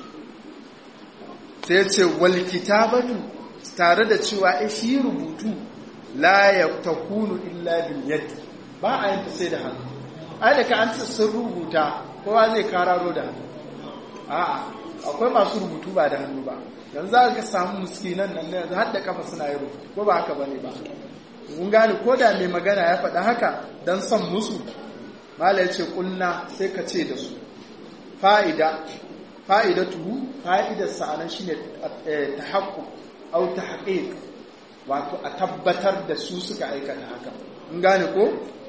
sai ce wal kitabatu tare da cewa shi rubutu la yakunu illa bil yadi ba a yin sai da hannu ai da ka an sun rubuta kowa zai kararo da hannu a'a akwai masu rubutu ba da hannu ba yanzu za ka samu muskinan nan yanzu har da kafa suna yi rubutu ko ba haka bane ba mun gane ko da mai magana ya faɗa haka dan son musu mala ya ce kulna sai ka ce da su fa'ida fa'idatuhu fa'idar sa'anan shine tahaqquq au tahqiq wato a tabbatar da su suka aikata haka mun gane ko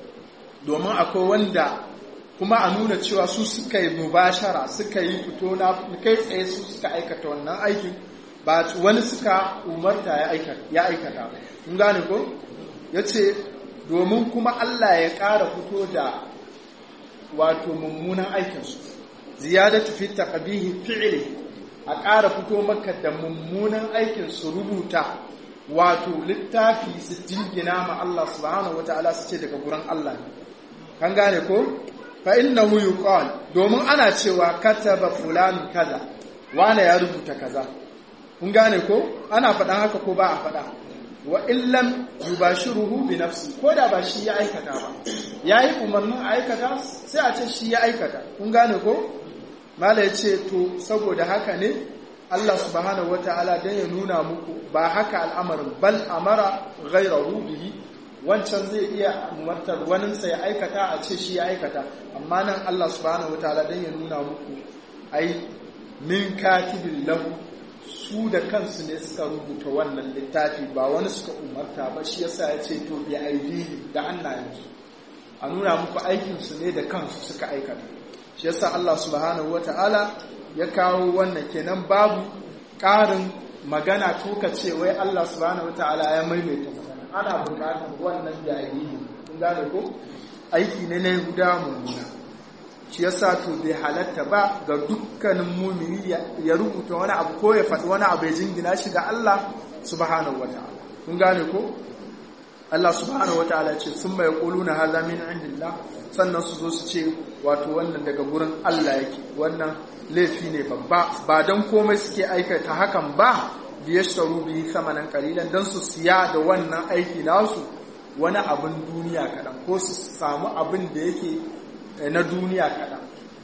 domin akwai wanda kuma a nuna cewa su suka yi mubashara suka yi fito na kai tsaye su suka aikata wannan aikin ba wani suka umarta ya aikata kun gane ko ya ce domin kuma Allah ya ƙara fito da wato mummunan aikinsu ziyadatu fi taqbihi fi'li a ƙara fito maka da mummunan aikin su rubuta wato littafi su jingina ma Allah subhanahu wataala su ce daga gurin Allah ne kan gane ko fa innahu yuqal domin ana cewa kataba fulan kaza wane ya rubuta kaza kun gane ko ana faɗan haka ko ba a faɗa wa illam yubashiruhu bi nafsi ko da ba shi ya aikata ba yayi umarnin a aikata sai a ce shi ya aikata kun gane ko mala ya ce to saboda haka ne Allah subhanahu wataala dan ya nuna muku ba haka al'amarin bal amara ghayrahu bihi wancan zai iya umartar waninsa ya aikata a ce shi ya aikata amma nan Allah subhanahu wataala dan ya nuna muku ai min katibin lahu su da kansu ne suka rubuta wannan littafi ba wani suka umarta ba shi yasa ya ce to bi aidihi da hannayensu a nuna muku aikinsu ne da kansu suka aikata shi yasa Allah subhanahu wataala ya kawo wannan kenan babu ƙarin magana ko ka ce wai Allah subhanahu wataala ya maimaita magana ana buƙatar wannan jariri kun gane ko aiki ne na Yahuda mummuna shi yasa to bai halatta ba ga dukkanin mumini ya rubuta wani abu ko ya faɗi wani abu ya jingina shi ga Allah subhanahu wataala kun gane ko Allah subhanahu wataala ce sun mai quluna hadha min indillah sannan su zo su ce wato wannan daga gurin Allah yake wannan laifi ne babba ba dan komai suke aikata hakan ba da ya sharu bihi samanan kalilan don su siya da wannan aiki nasu wani abin duniya kaɗan ko su samu abin da yake na duniya kaɗan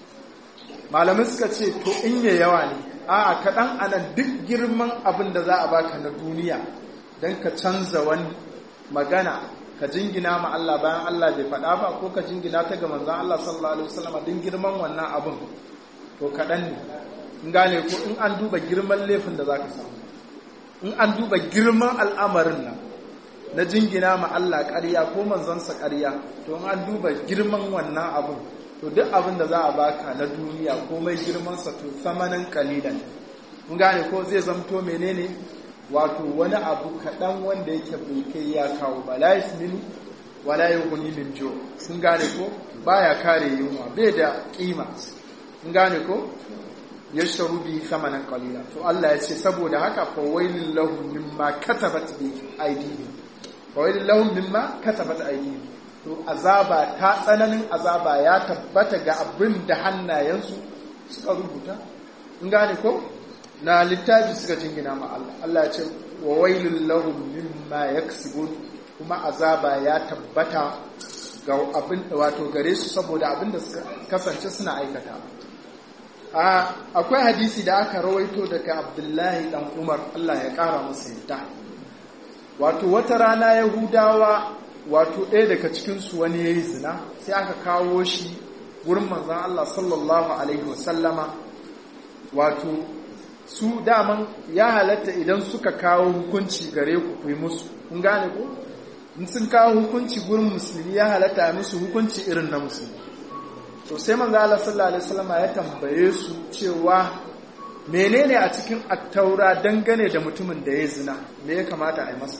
malamai suka ce to in ya yawa ne a kaɗan anan duk girman abin da za a baka na duniya don ka canza wani magana ka jingina ma Allah bayan Allah bai faɗa ba ko ka jingina ta ga manzan Allah sallallahu alaihi wasallam din girman wannan abin to kaɗan ne in gane ko in an duba girman laifin da za ka samu in an duba girman al'amarin nan na jingina ma Allah ƙarya ko manzansa ƙarya to in an duba girman wannan abin to duk abin da za a baka na duniya komai girmansa to samanin kalilan mun gane ko zai zamto menene wato wani abu kaɗan wanda yake bai kai ya kawo ba la yasminu wala yughni min jo sun gane ko baya kare yunwa bai da kima sun gane ko yashtaru bi thamanan qalila to Allah ya ce saboda haka fa wailul lahum mimma katabat bi aydihim fa wailul lahum mimma katabat aydihim to azaba ta tsananin azaba ya tabbata ga abin da hannayensu suka rubuta in gane ko na littafi suka jingina ma Allah Allah ya ce wa wailul lahum mimma yaksibun kuma azaba ya tabbata ga abin wato gare su saboda abin da suka kasance suna aikata akwai hadisi da aka rawaito daga Abdullahi dan Umar Allah ya kara masa yadda wato wata rana Yahudawa wato ɗaya daga cikin su wani yayi zina sai aka kawo shi wurin manzon Allah sallallahu alaihi wasallama wato su daman ya halatta idan suka kawo hukunci gare ku ku yi musu kun gane ko in sun kawo hukunci gurin musulmi ya halatta a musu hukunci irin na musulmi to sai manzo Allah sallallahu alaihi wasallam ya tambaye su cewa menene a cikin attaura dangane da mutumin da ya zina me ya kamata a yi masa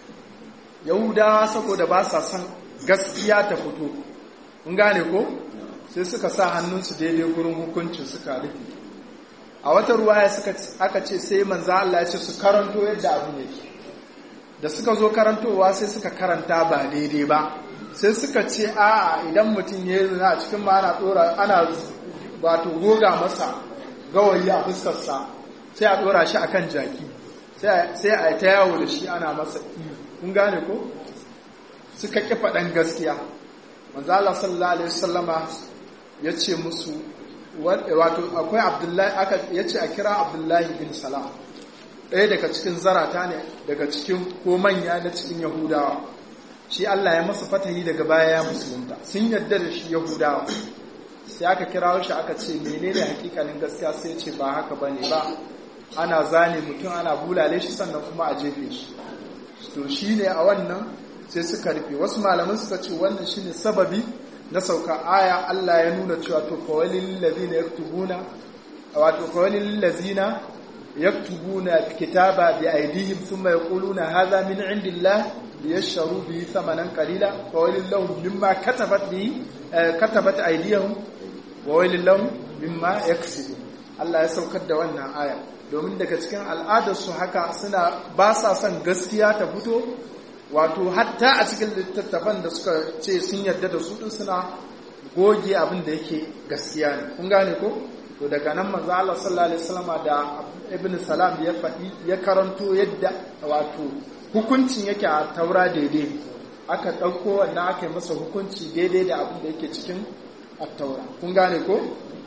yahudawa saboda ba sa son gaskiya ta fito kun gane ko sai suka sa hannunsu daidai gurin hukuncin suka rufe a wata ruwaya aka ce sai manzo Allah ya ce su karanto yadda abu yake da suka zo karantowa sai suka karanta ba daidai ba sai suka ce a idan mutum ya yi zina a cikin ma ana dora ana wato goga masa gawayi a fuskarsa sai a dora shi akan jaki sai a ta yawo da shi ana masa iyo kun gane ko suka ƙi faɗan gaskiya manzo Allah sallallahu alaihi wasallama ya ce musu wato akwai abdullahi aka ya ce a kira abdullahi bin salam ɗaya daga cikin zarata ne daga cikin ko manya na cikin yahudawa shi Allah ya masa fatahi daga baya ya musulunta sun yadda da shi yahudawa sai aka kira shi aka ce menene hakikanin gaskiya sai ya ce ba haka bane ba ana zane mutum ana bulale shi sannan kuma a jefe shi to shine a wannan sai suka rufe wasu malaman suka ce wannan shine sababi na sauka aya Allah ya nuna cewa to fawalil ladina yaktubuna wato fawalil ladina yaktubuna kitaba bi aydihim thumma yaquluna hadha min indillah liyashtaru bihi thamanan qalila fawalil lahum mimma katabat bi katabat aydihim wa walil lahum mimma yaksibun Allah ya saukar da wannan aya domin daga cikin al'adar su haka suna ba sa son gaskiya ta fito wato hatta a cikin littattafan da suka ce sun yarda da su din suna goge abin da yake gaskiya ne kun gane ko to daga nan manzo Allah sallallahu alaihi wasallam da ibn salam ya faɗi ya karanto yadda wato hukuncin yake a taura daidai aka ɗauko wannan aka yi masa hukunci daidai da abin da yake cikin at-taura kun gane ko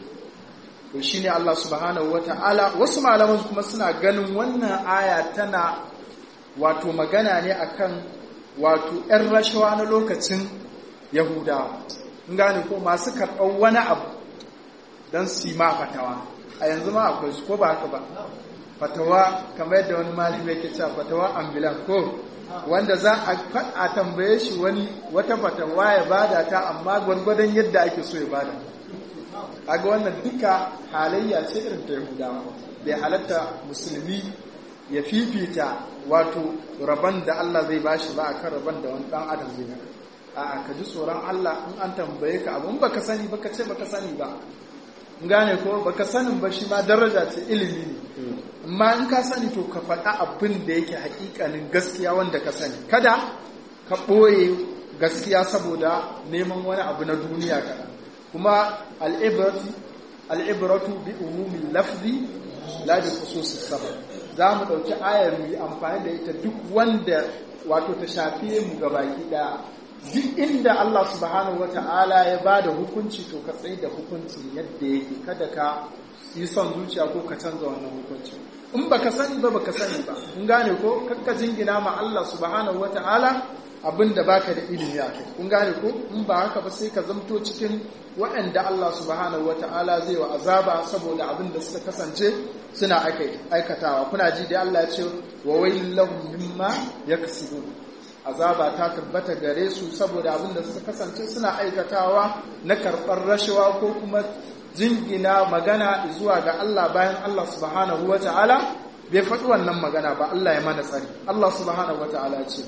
to shine Allah subhanahu wata'ala wasu malaman kuma suna ganin wannan aya tana wato magana ne akan wato ‘yan rashawa na lokacin Yahudawa, in gane ko masu karɓar wani abu don su ma fatawa, a yanzu ma akwai su ko ba haka ba, fatawa kamar yadda wani malami yake cewa fatawa ambulan ko wanda za a tambaye shi wani wata fatawa ya bada ta amma gwargwadon yadda ake so ya bada. Kaga wannan duka halayya ce irin ta Yahudawa, bai halatta musulmi ya fifita wato rabon da Allah zai bashi ba akan rabon da wani dan adam zai maka a ka ji tsoron Allah in an tambaye ka abun baka sani baka ce baka sani ba in gane ko baka sanin ba shi ma daraja ce ilimi ne amma in ka sani to ka faɗa abin da yake hakikanin gaskiya wanda ka sani kada ka ɓoye gaskiya saboda neman wani abu na duniya kana kuma al'ibratu al'ibratu bi umumin lafzi la bi khususis sabab za mu ɗauki ayar mu yi amfani da ita duk wanda wato ta shafi mu ga baki ɗaya duk inda Allah subhanahu wata'ala ya ba da hukunci to ka tsaye da hukunci yadda yake kada ka yi son zuciya ko ka canza wannan hukunci in baka sani ba baka sani ba in gane ko kakka jingina ma Allah subhanahu wata'ala abin da baka da ilimi a kai kun gane ko in ba haka ba sai ka zamto cikin waɗanda Allah subhanahu wata'ala zai wa azaba saboda abin da suka kasance suna aikatawa kuna ji da Allah ya ce wa wailul lahum mimma yaksibun azaba ta tabbata gare su saboda abin da suka kasance suna aikatawa na karɓar rashawa ko kuma jingina magana zuwa ga Allah bayan Allah subhanahu wata'ala bai faɗi wannan magana ba Allah ya mana tsari Allah subhanahu wata'ala ce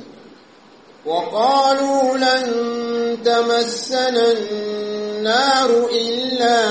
وقالوا لن تمسنا النار إلا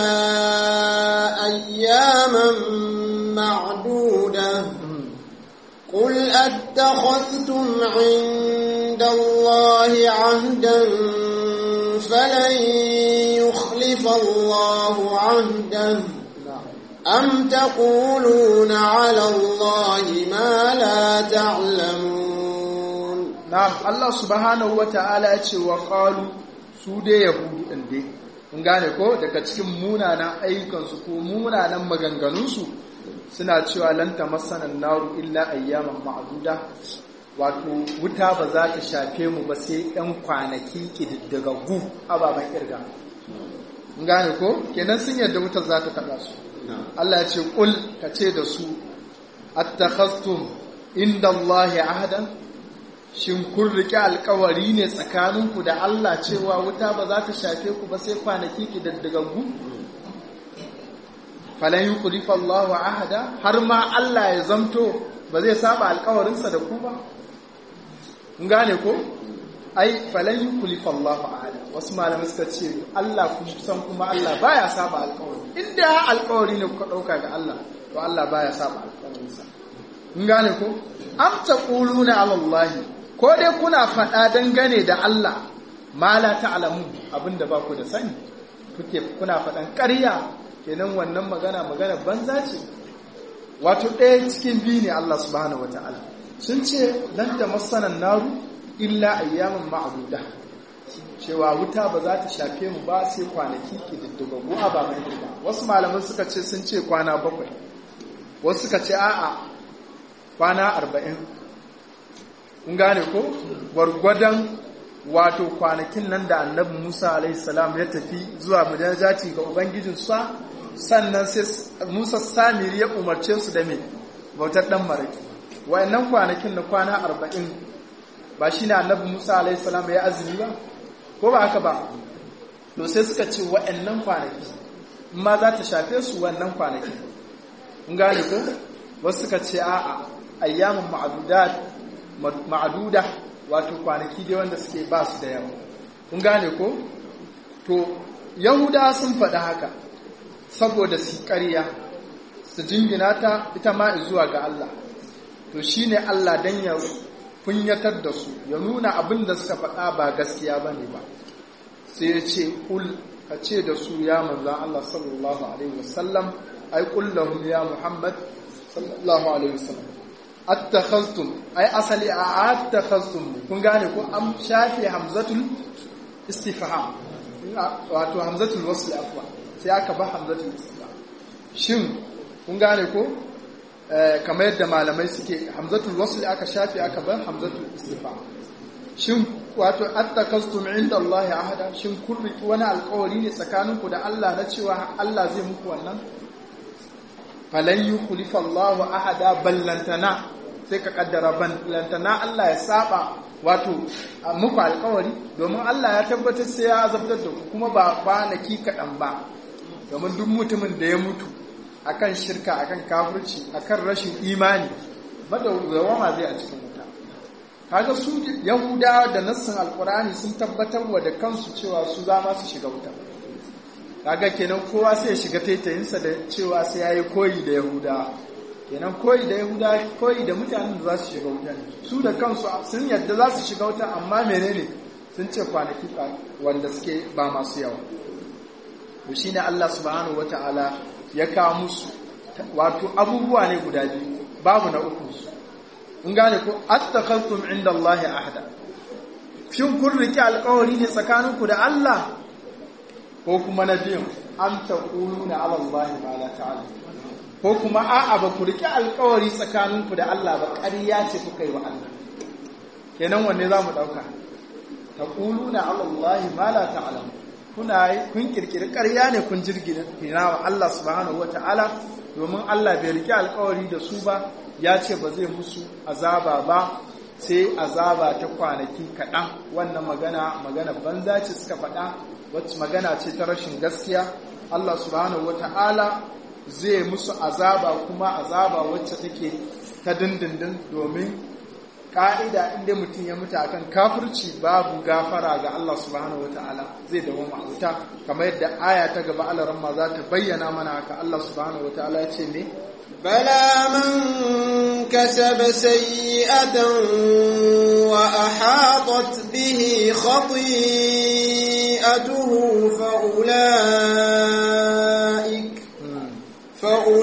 أياما معدودة قل أتخذتم عند الله عهدا فلن يخلف الله عهدا أم تقولون على الله ما لا تعلمون na'am Allah subhanahu wata'ala ya ce wa qalu su dai yahudu din dai kun gane ko daga cikin munanan ayyukansu ko munanan maganganunsu suna cewa lan tamassana naru illa ayyaman ma'duda wato wuta ba za ta shafe mu ba sai ɗan kwanaki ƙididdigaggu ababen ƙirga kun gane ko kenan sun yadda wutar za ta taɓa su Allah ya ce ƙul ka ce da su attakhastum inda Allah ahadan shin kun riƙe alkawari ne tsakaninku da Allah cewa wuta ba za ta shafe ku ba sai kwanaki ƙididdigaggu falan yi kulifa Allah ahada har ma Allah ya zamto ba zai saba alkawarinsa da ku ba gane ko ai falan yi kulifa Allah ahada wasu malamai suka ce Allah san kuma Allah baya saba alkawari inda alkawari ne kuka ɗauka ga Allah to Allah baya saba alkawarinsa gane ko am taquluna ala Allah ko dai kuna faɗa dangane da Allah ma la ta'lamu abinda ba ku da sani kuke kuna faɗan ƙarya kenan wannan magana magana banza ce wato ɗaya cikin biyu ne Allah subhanahu wata'ala sun ce lan ta masanan naru illa ayyaman ma'aduda cewa wuta ba za ta shafe mu ba sai kwanaki ke diddigaggu a ba mai ba wasu malaman suka ce sun ce kwana bakwai wasu suka ce a'a kwana arba'in kun gane ko gwargwadon wato kwanakin nan da annabi musa alaihissalam ya tafi zuwa mujajaci ga ubangijinsa sannan sai musa samiri ya umarce su da mai bautar dan maraki wayannan kwanakin na kwana arba'in ba shi ne annabi musa alaihissalam ya azumi ba ko ba haka ba to sai suka ce wayannan kwanaki ma za ta shafe su wannan kwanaki kun gane ko wasu suka ce a'a ayyamin ma'aduda wato kwanaki dai wanda suke ba su da yawa kun gane ko to yahuda sun faɗi haka saboda su ƙarya su jingina ta ita ma zuwa ga Allah to shine Allah dan ya kunyatar da su ya nuna abin da suka faɗa ba gaskiya bane ba sai ya ce kul ka ce da su ya manzan Allah sallallahu alaihi wasallam ai kul lahum ya Muhammad sallallahu alaihi wasallam attakhaztum ai asali a attakhaztum kun gane ko an shafi hamzatul istifham wato hamzatul wasl afwa sai aka ba hamzatul istifham shin kun gane ko kamar yadda malamai suke hamzatul wasl aka shafi aka ba hamzatul istifham shin wato attakhaztum inda Allah ahada shin kun riki wani alƙawari ne tsakaninku da Allah na cewa Allah zai muku wannan falan yukhlifa Allahu ahada ballantana sai ka kaddara ballantana Allah ya saba wato muku alkawari domin Allah ya tabbatar sai ya azabtar da ku kuma ba kwanaki kaɗan ba domin duk mutumin da ya mutu akan shirka akan kafirci akan rashin imani madawwama zai a cikin wuta kaga su yahudawa da nassin alkurani sun tabbatar wa da kansu cewa su za ma su shiga wuta kaga kenan kowa sai ya shiga taitayinsa da cewa sai ya yi koyi da yahudawa kenan koyi da yahuda koyi da mutanen da za su shiga wuta su da kansu sun yadda za su shiga wuta amma menene sun ce kwanaki wanda suke ba masu yawa to shine Allah subhanahu wataala ya kawo musu wato abubuwa ne guda biyu babu na uku su in gane ko attakhadtum inda Allah ahda shin kun riki alƙawari ne tsakaninku da Allah ko kuma na biyun an taquluna ala Allah ma la ta'lamu ko kuma a'a ba ku riƙe alkawari tsakaninku da Allah ba ƙarya ce kuka yi wa Allah kenan wanne za mu ɗauka ta ƙulu na Allah ma la ta'lam kuna kun kirkiri ƙarya ne kun jirgina wa Allah subhanahu wata'ala domin Allah bai riƙe alkawari da su ba ya ce ba zai musu azaba ba sai azaba ta kwanaki kaɗan wannan magana magana banza ce suka faɗa wacce magana ce ta rashin gaskiya Allah subhanahu wata'ala zai musu azaba kuma azaba wacce take ta dindindin domin ka'ida inda mutum ya mutu akan kafirci babu gafara ga Allah subhanahu wata'ala zai dawo wuta kamar yadda aya ta gaba alaramma za ta bayyana mana haka Allah subhanahu wata'ala ya ce ne بلى من كسب سيئة وأحاطت به خطيئته فأولئك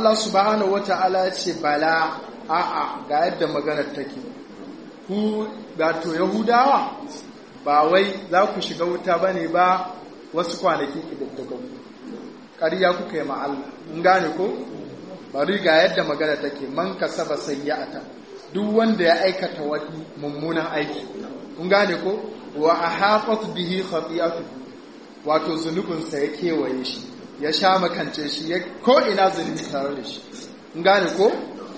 Allah subhanahu wata'ala ya ce bala a'a ga yadda maganar take ku gato yahudawa ba wai za ku shiga wuta ba ne ba wasu kwanaki ƙididdigagu ƙarya kuka yi Allah in gane ko bari ga yadda magana take man kasaba sayyata duk wanda ya aikata wani mummunan aiki in gane ko wa ahafat bihi khati'atu wato zunubinsa ya kewaye shi ya sha makance shi ya ko ina zunubi tare da shi in gane ko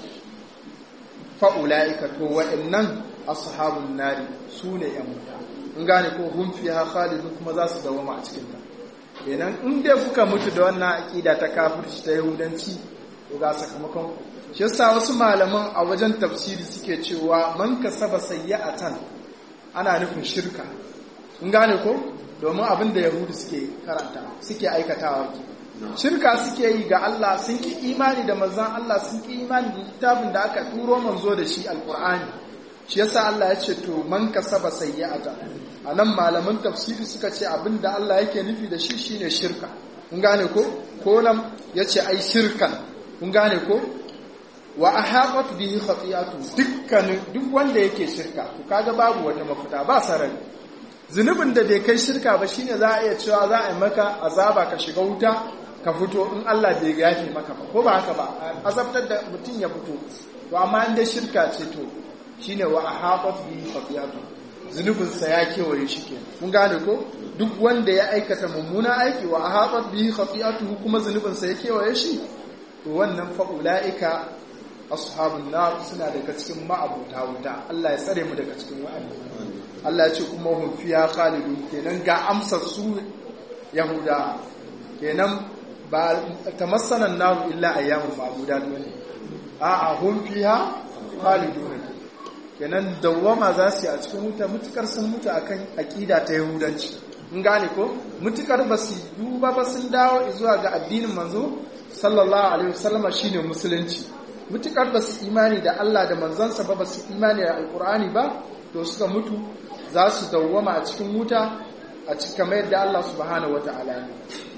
fa ulaika to wa'annan ashabun nari sune yan wuta in gane ko hum fiha khalidun kuma za su dawama a cikin ta kenan in dai kuka mutu da wannan aqida ta kafirci ta yahudanci to ga sakamakon shi yasa wasu malaman a wajen tafsiri suke cewa man kasaba sayyi'atan ana nufin shirka in gane ko domin abin da yahudu suke karanta suke aikatawa ke shirka suke yi ga Allah sun ki imani da manzon Allah sun ki imani da littafin da aka turo manzo da shi alqur'ani shi yasa Allah ya ce to man kasaba sayyi'ata anan malaman tafsiri suka ce abinda Allah yake nufi da shi shine shirka kun gane ko ko nan yace ai shirkan kun gane ko wa ahaqat bihi khati'atu dukkanin duk wanda yake shirka to kaga babu wata mafita ba sarari zunubin da bai kai shirka ba shine za a iya cewa za a yi maka azaba ka shiga wuta ka fito in Allah bai yafe maka ba ko ba haka ba azabtar da mutum ya fito to amma in dai shirka ce to shine wa ahaqat bihi khati'atu zunubin sa ya kewaye shi ke kun gane ko duk wanda ya aikata mummuna aiki wa ahaqat bihi khati'atu kuma zunubin sa ya kewaye shi to wannan fa ulaika ashabun nar suna daga cikin ma'abuta wuta Allah ya tsare mu daga cikin wa'annan Allah ya ce kuma hum fiha khalidun kenan ga amsar su yahuda kenan ba tamassana nar illa ayyamun ma'budat ne a'a hum fiha khalidun kenan dawwama za su yi a cikin wuta mutukar sun mutu akan aqida ta yahudanci in gane ko mutukar ba su duba ba sun dawo zuwa ga addinin manzo sallallahu alaihi wasallama shine musulunci mutukar ba su imani da Allah da manzansa ba ba su imani da alkur'ani ba to suka mutu za su dawwama a cikin wuta a cikin kamar yadda Allah subhanahu wata'ala ne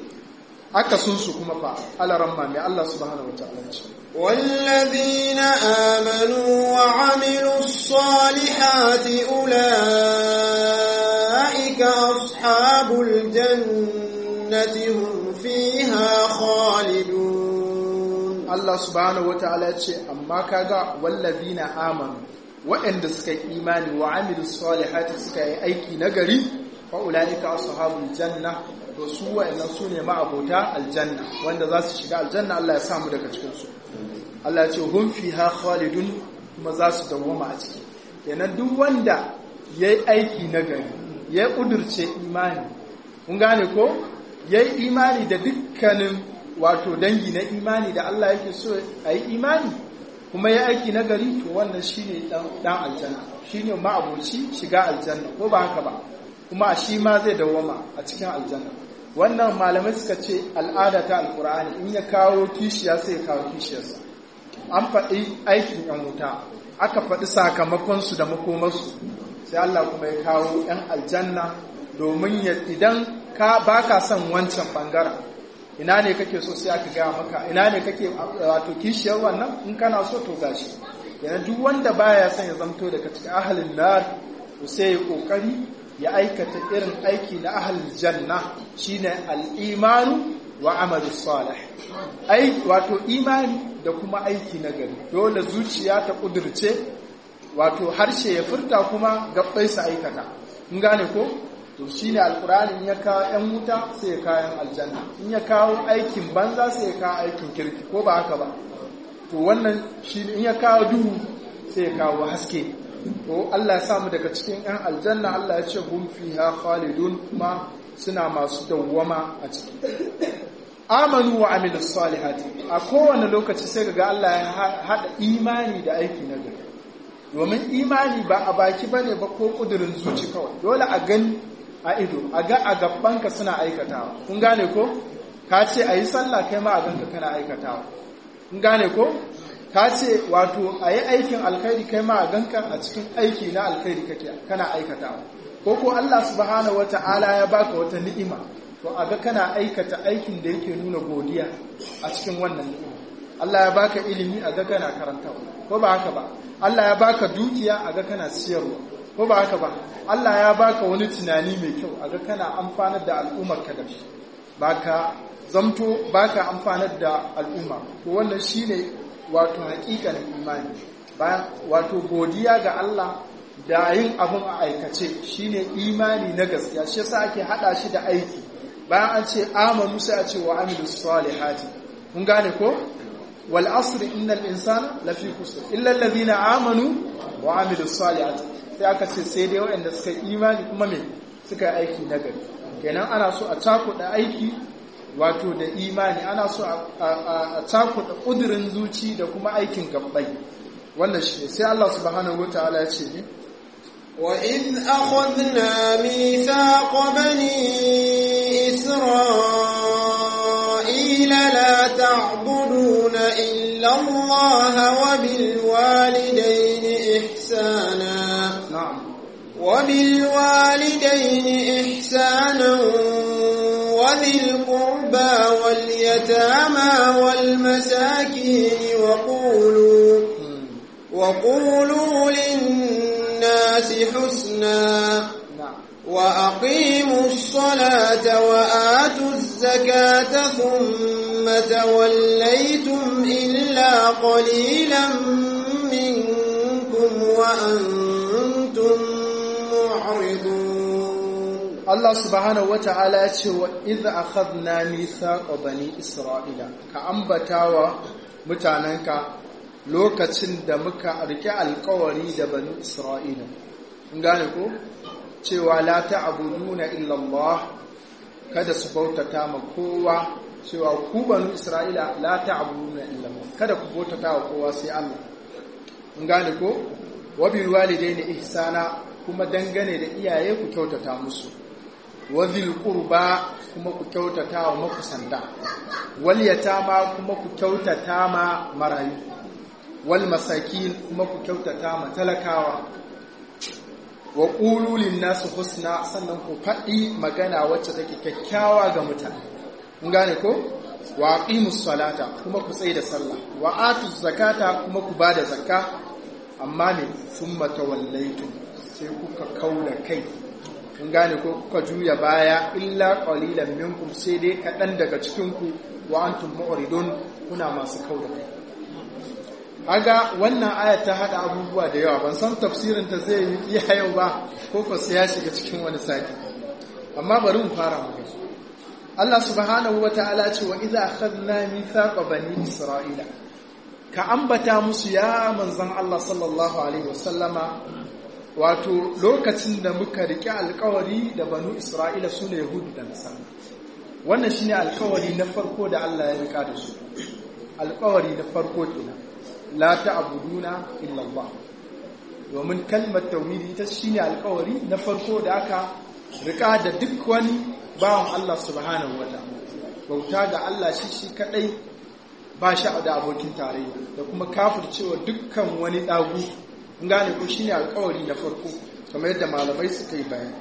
aka sun su kuma fa alaramma mai Allah subhanahu wata'ala ce والذين آمنوا وعملوا الصالحات أولئك أصحاب الجنة هم فيها خالدون Allah subhanahu wata'ala ce amma kaga wallazina amanu waɗanda suka yi imani wa amilu salihati suka yi aiki nagari fa ulaika ashabul janna to su waɗannan su ne ma'abota aljanna wanda za su shiga aljanna Allah ya samu daga cikin su Allah ya ce hum fiha khalidun kuma za su dawwama a ciki kenan duk wanda yayi aiki nagari ya kudurce imani kun gane ko yayi imani da dukkanin wato dangi na imani da Allah yake so a yi imani kuma ya aiki na gari to wannan shine dan aljanna shine ma'aboci shiga aljanna ko ba haka ba kuma shi ma zai dawwama a cikin aljanna wannan malamai suka ce al'ada ta alkur'ani in ya kawo kishiya sai ya kawo kishiyarsa an faɗi aikin yan wuta aka faɗi sakamakonsu da makomarsu sai Allah kuma ya kawo yan aljanna domin idan ka baka son wancan bangaren ina ne kake so sai aka gaya maka ina ne kake wato kishiyar wannan in kana so to gashi yana duk wanda baya son ya zamto daga cikin ahalin nar to sai ya kokari ya aikata irin aiki na ahalin janna shine al-imanu wa amalu salih ai wato imani da kuma aiki na gari dole zuciya ta kudurce wato harshe ya furta kuma gabbai su aikata in gane ko to shi ne alkurani ya kawo 'yan wuta sai ya kayan aljanna in ya kawo aikin banza sai ya kawo aikin kirki ko ba haka ba to wannan shi in ya kawo duhu sai ya kawo haske to Allah ya samu daga cikin 'yan aljanna Allah ya ce hum fiha khalidun kuma suna masu dawwama a ciki amanu wa amilu salihati a kowane lokaci sai ga Allah ya hada imani da aiki na gari domin imani ba a baki bane ba ko kudurin zuci kawai dole a gani a ido a ga a gabanka suna aikatawa kun gane ko ka ce a yi sallah kai ma a ganka kana aikatawa kun gane ko ka ce wato a yi aikin alkhairi kai ma a ganka a cikin aiki na alkhairi kake kana aikatawa ko ko Allah subhanahu wata'ala ya baka wata ni'ima to a ga kana aikata aikin da yake nuna godiya a cikin wannan ni'ima Allah ya baka ilimi a ga kana karantawa ko ba haka ba Allah ya baka dukiya a ga kana siyarwa ko ba haka ba Allah ya baka wani tunani mai kyau a ga kana amfanar da al'ummar ka da shi baka zamto baka amfanar da al'umma to wannan shine wato hakikanin imani bayan wato godiya ga Allah da yin abin a aikace shine imani na gaskiya shi yasa ake hada shi da aiki bayan an ce amanu sai a ce wa amilus salihati kun gane ko wal asr innal insana lafi khusr illa alladhina amanu wa amilus salihati sai aka ce sai dai waɗanda suka yi imani kuma me suka yi aiki na gari kenan ana so a cakuɗa aiki wato da imani ana so a cakuɗa ƙudurin zuci da kuma aikin gabbai wannan shi sai Allah subhanahu wataala ya ce ne وإذ أخذنا ميثاق بني إسرائيل لا تعبدون إلا الله وبالوالدين إحسانا na'am وبالوالدين إحسانا وذي القربى واليتامى والمساكين وقولوا وقولوا للناس حسنا na'am وأقيموا الصلاة وآتوا الزكاة ثم توليتم إلا قليلا منكم وأنتم معرضون Allah subhanahu wata'ala ya ce wa idza akhadna mithaqa bani isra'ila ka ambatawa mutanenka lokacin da muka rike alkawari da bani isra'ila kun gane ko cewa la ta'buduna illa Allah kada su bautata ma kowa cewa ku bani isra'ila la ta'buduna illa Allah kada ku bautata wa kowa sai Allah kun gane ko wa bil walidaini ihsana kuma dangane da iyaye ku kyautata musu wazil qurba kuma ku kyautata wa makusanta wal yatama kuma ku kyautata ma marayu wal masakin kuma ku kyautata ma talakawa wa qulu lin nas husna sannan ku faɗi magana wacce take kyakkyawa ga mutane kun gane ko wa aqimus salata kuma ku tsaye da sallah wa atuz zakata kuma ku bada zakka amma ne summa tawallaitum sai kuka kaula kai kun gane ko kuka juya baya illa qalilan minkum sai dai kaɗan daga cikin ku wa antum mu'ridun kuna masu kauda kai aga wannan aya ta hada abubuwa da yawa ban san tafsirin ta zai yi iya yau ba ko ko sai ya shiga cikin wani sati amma bari mu fara mu gani Allah subhanahu wataala ce wa idza akhadna mithaqa bani isra'ila ka ambata musu ya manzon Allah sallallahu alaihi wasallama wato lokacin da muka riƙe alkawari da banu isra'ila su ne yahudu da nasara wannan shine alkawari na farko da Allah ya rika da su alkawari na farko kenan la ta'buduna illa Allah domin kalmar tauhidi ita shine alkawari na farko da aka rika da duk wani bawan Allah subhanahu wataala bauta ga Allah shi shi kadai ba shi da abokin tarayya da kuma kafircewa dukkan wani dagu gane ko shine alkawari na farko kamar yadda malamai suka yi bayani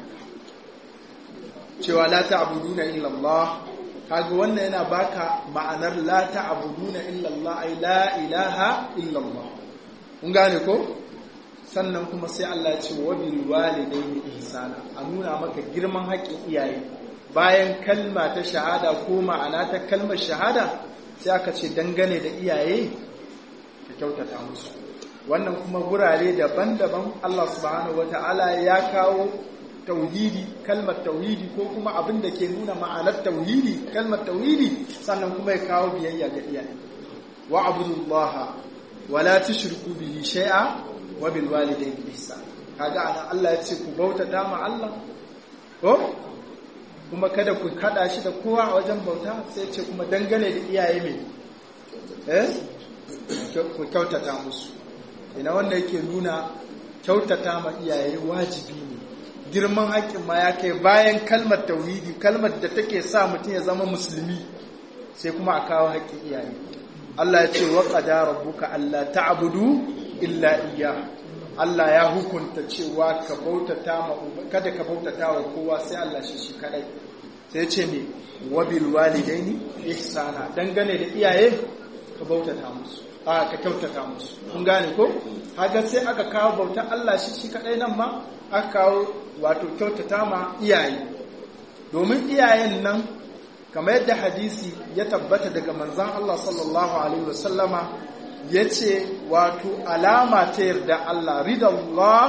cewa la ta'buduna illa Allah kaga wannan yana baka ma'anar la ta'buduna illa Allah ay la ilaha illa Allah kun gane ko sannan kuma sai Allah ya ce wa bil walidayni ihsana a nuna maka girman haƙƙin iyaye bayan kalma ta shahada ko ma'ana ta kalmar shahada sai aka ce dangane da iyaye ka kyautata musu wannan kuma gurare daban-daban Allah subhanahu wata'ala ya kawo tauhidi kalmar tauhidi ko kuma abin da ke nuna ma'anar tauhidi kalmar tauhidi sannan kuma ya kawo biyayya ga iyaye wa abudullaha wa la tushriku bihi shay'a wa bil walidayni ihsan kaga anan Allah ya ce ku bautata ma Allah ko kuma kada ku kada shi da kowa a wajen bauta sai ce kuma dangane da iyaye mai eh ku kyautata musu ina wanda yake nuna kyautata ma iyaye wajibi ne girman haƙƙin ma ya kai bayan kalmar tauhidi kalmar da take sa mutum ya zama musulmi sai kuma a kawo haƙƙin iyaye Allah ya ce wa qada rabbuka alla ta'budu illa iyyah Allah ya hukunta cewa ka bautata ma kada ka bautata wa kowa sai Allah shi shi kadai sai ya ce me wabil walidaini ihsana dangane da iyaye ka bautata musu a ka kyautata musu kun gane ko haka sai aka kawo bautar Allah shi shi kadai nan ma aka kawo wato kyautata ma iyaye domin iyayen nan kamar yadda hadisi ya tabbata daga manzon Allah sallallahu alaihi wasallama yace wato alama ta yarda Allah ridallah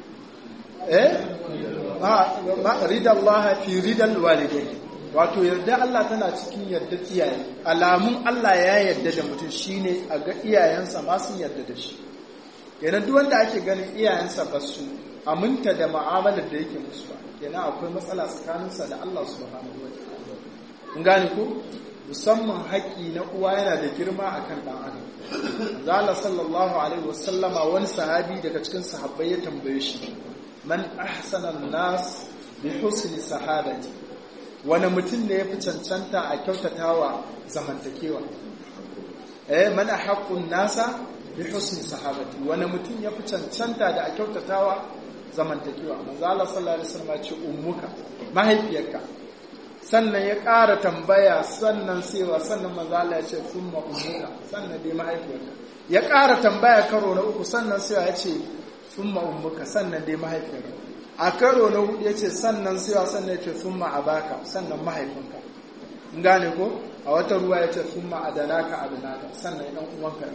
eh ma ridallah fi ridal walidayni wato yarda Allah tana cikin yarda iyaye alamun Allah ya yarda da mutum shine a ga iyayensa ma sun yarda da shi kenan duk wanda ake ganin iyayensa ba su aminta da mu'amalar da yake musu ba kenan akwai matsala tsakaninsa da Allah subhanahu wa ta'ala kun gane ko musamman haƙƙi na uwa yana da girma akan dan adam zalla sallallahu alaihi wasallama wani sahabi daga cikin sahabbai ya tambaye shi man ahsana nas bi husni sahabati wani mutum ne ya fi cancanta a kyautatawa zamantakewa eh man haqqun nasa bi husni sahabati wani mutum ya fi cancanta da a kyautatawa zamantakewa manzo Allah sallallahu alaihi wasallam ya ce ummuka mahaifiyarka sannan ya ƙara tambaya sannan sewa sannan manzo Allah ya ce thumma ummuka sannan dai mahaifiyarka ya ƙara tambaya karo na uku sannan sewa ya ce thumma ummuka sannan dai mahaifiyarka a karo na hudu ya ce sannan sewa sannan ya ce thumma abaka sannan mahaifinka in gane ko a wata ruwa ya ce thumma adalaka adalaka sannan dan uwanka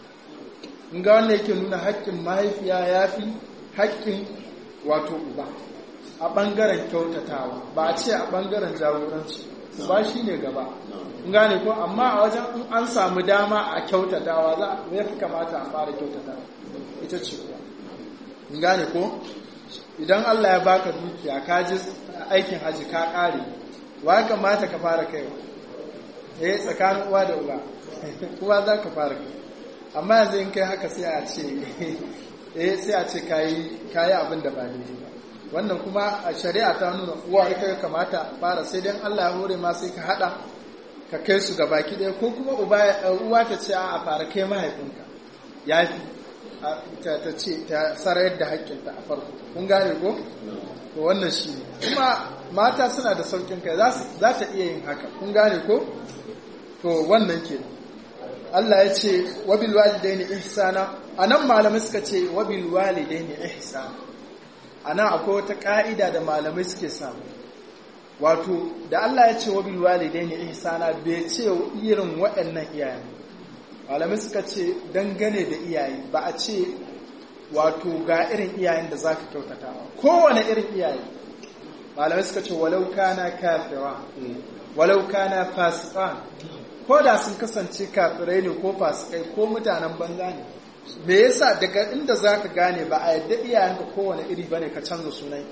in ga wannan yake nuna haƙƙin mahaifiya yafi haƙƙin wato uba a ɓangaren kyautatawa ba a ce a ɓangaren jagoranci ba shi ne gaba gane ko amma a wajen in an samu dama a kyautatawa za ya fi kamata a fara kyautatawa ita ce kuwa gane ko idan Allah ya baka dukiya ka ji aikin haji ka ƙare wa ya kamata ka fara kaiwa eh tsakanin uwa da uba kuwa za ka fara kai amma yanzu in kai haka sai a ce eh sai a ce kayi kayi abin da ba daidai ba wannan kuma a shari'a ta nuna uwa ita ya kamata fara sai dan Allah ya hore ma sai ka hada ka kai su ga baki ɗaya ko kuma uwa ta ce a fara kai mahaifinka yafi ta ce ta sarayar da haƙƙinta a farko kun gane ko to wannan shi ne kuma mata suna da saukin kai za ta iya yin haka kun gane ko to wannan ke Allah ya ce wabil walidaini ihsana anan malamai suka ce wabil walidaini ihsana anan akwai wata ka'ida da malamai suke samu wato da Allah ya ce wabil walidaini ihsana bai ce irin waɗannan iyayen malamai suka ce dangane da iyaye ba a ce wato ga irin iyayen da zaka kyautata kowane irin iyaye malamai suka ce walau kana kafira walau kana fasiqan ko da sun kasance kafirai ne ko fasikai ko mutanen banza ne me yasa daga inda zaka gane ba a yadda iyayenka kowane iri bane ka canza sunan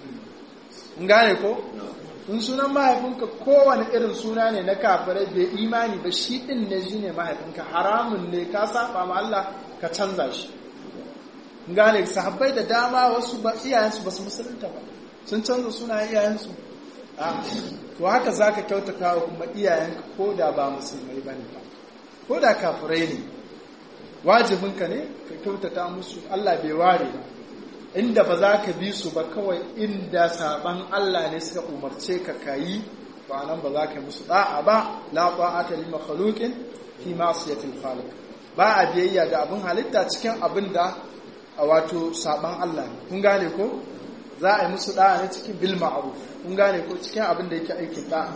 in gane ko in sunan mahaifinka kowane irin suna ne na kafirai bai imani ba shi din ne shine mahaifinka haramun ne ka saba ma Allah ka canza shi in gane sahabbai da dama wasu ba iyayensu ba su musulunta ba sun canza sunayen iyayensu to haka za ka kyautata wa kuma iyayenka ko da ba musulmai ba ne ba ko da kafirai ne wajibinka ne ka kyautata musu Allah bai ware ba inda ba za ka bi su ba kawai inda saban Allah ne suka umarce ka kayi ba nan ba za ka yi musu da'a ba la ta'ata li makhluqin fi ma'siyatil khaliq ba a biyayya ga abin halitta cikin abin da wato saban Allah ne kun gane ko za a yi musu da'a ne cikin bil ma'ruf kun gane ko cikin abin da yake aikin da'a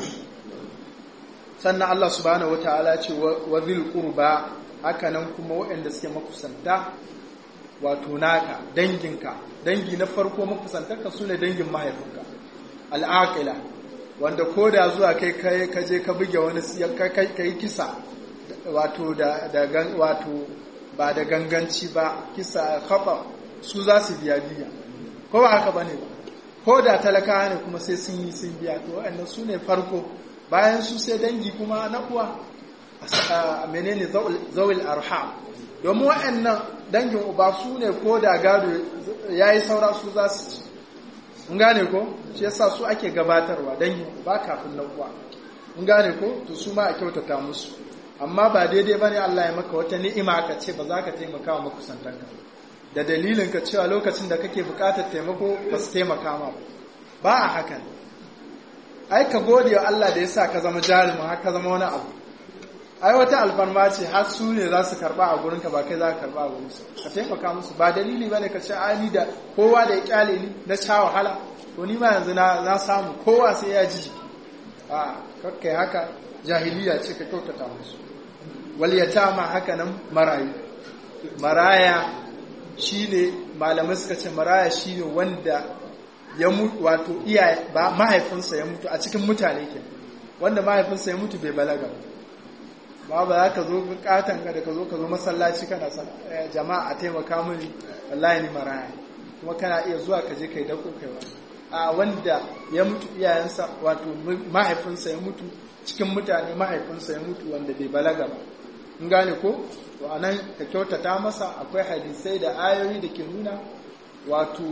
sannan Allah subhanahu wataala ce wa dhil qurba haka nan kuma waɗanda suke makusanta wato naka danginka dangi na farko makusantarka sune dangin mahaifinka al'aqila wanda ko da zuwa kai kai ka je ka buge wani kai kisa wato da da wato ba da ganganci ba kisa khata su za su biya biya ko ba haka bane ba ko da talakawa ne kuma sai sun yi sun biya to waɗannan su ne farko bayan su sai dangi kuma na uwa menene zawil arham domin waɗannan dangin uba su ne ko da gado ya yi saura su za su ci in gane ko shi yasa su ake gabatarwa dangin uba kafin na uwa in gane ko to su ma a kyautata musu amma ba daidai ba ne Allah ya maka wata ni'ima ka ce ba za ka taimaka wa makusantanka da dalilin ka cewa lokacin da kake bukatar taimako ba su taimaka ma ba a hakan ai ka gode wa Allah da ya sa ka zama jarumin har ka zama wani abu ai wata alfarma ce har su ne za su karba a gurin ka ba kai za ka karba a gurin su ka taimaka musu ba dalili bane ka ce ai da kowa da ya kyale ni na sha wahala to ni ma yanzu na na samu kowa sai ya ji a kakkai haka jahiliya ce ka kyautata musu wal yatama haka nan marayu maraya shine malamai suka ce maraya shine wanda ya mutu wato iyaye ba mahaifinsa ya mutu a cikin mutane ke wanda mahaifinsa ya mutu bai balaga ba ba za ka zo katan ka da ka zo ka zo masallaci kana sa jama'a a taimaka mini wallahi ni maraya kuma kana iya zuwa ka je kai dako kai wa a wanda ya mutu iyayensa wato mahaifinsa ya mutu cikin mutane mahaifinsa ya mutu wanda bai balaga ba in gane ko to anan ka kyautata masa akwai hadisai da ayoyi da ke nuna wato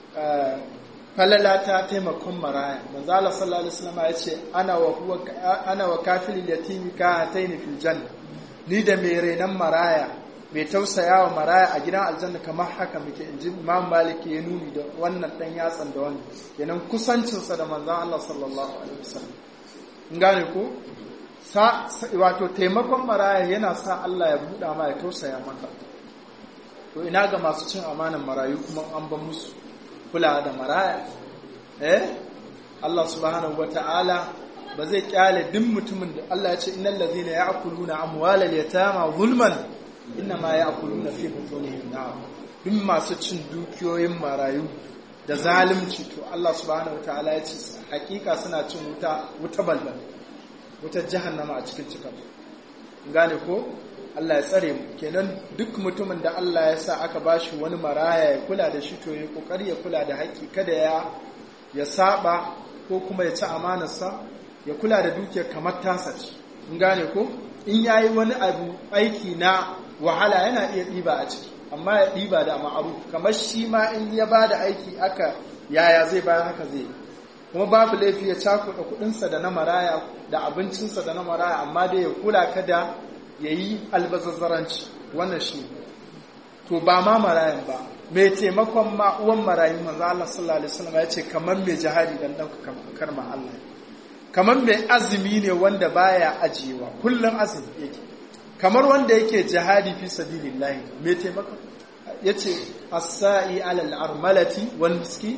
falala ta taimakon maraya manzo Allah sallallahu alaihi wasallam ya ce ana wa huwa ana wa kafilil yatimi ka hataini fil janna ni da mai renan maraya mai tausaya wa maraya a gidan aljanna kamar haka muke inji Imam Malik ya nuni da wannan dan yatsan da wannan kenan kusancin sa da manzo Allah sallallahu alaihi wasallam in gane ko sa wato taimakon maraya yana sa Allah ya buɗa ma ya tausaya maka to ina ga masu cin amanan marayu kuma an ban musu kula da maraya eh Allah subhanahu wata'ala ba zai kyale duk mutumin da Allah ya ce innal ladhina ya'kuluna amwalal yatama zulman ma ya'kuluna fi butunihim nar duk masu cin dukiyoyin marayu da zalunci to Allah subhanahu wata'ala ya ce hakika suna cin wuta wuta balbal wutar jahannama a cikin cikin gane ko Allah ya tsare mu kenan duk mutumin da Allah ya sa aka bashi wani maraya ya kula da shi to ya kokari ya kula da haƙƙi kada ya ya saba ko kuma ya ci amanarsa ya kula da dukiyar kamar tasa ce in gane ko in yayi wani abu aiki na wahala yana iya ɗiba a ciki amma ya ɗiba da ma'aruf kamar shi ma in ya ba da aiki aka yaya zai bayan haka zai kuma babu laifi ya cakuɗa kuɗinsa da na maraya da abincinsa da na maraya amma dai ya kula kada ya yi albazazzaranci wannan shi to ba ma marayan ba mai taimakon ma uwan marayu manzo Allah sallallahu alaihi wasallam ya ce kamar mai jihadi dan dauka karma Allah kamar mai azumi ne wanda baya ajiyewa kullum azumi yake kamar wanda yake jihadi fi sabilillah mai taimakon yace as-sa'i ala al-armalati wal miski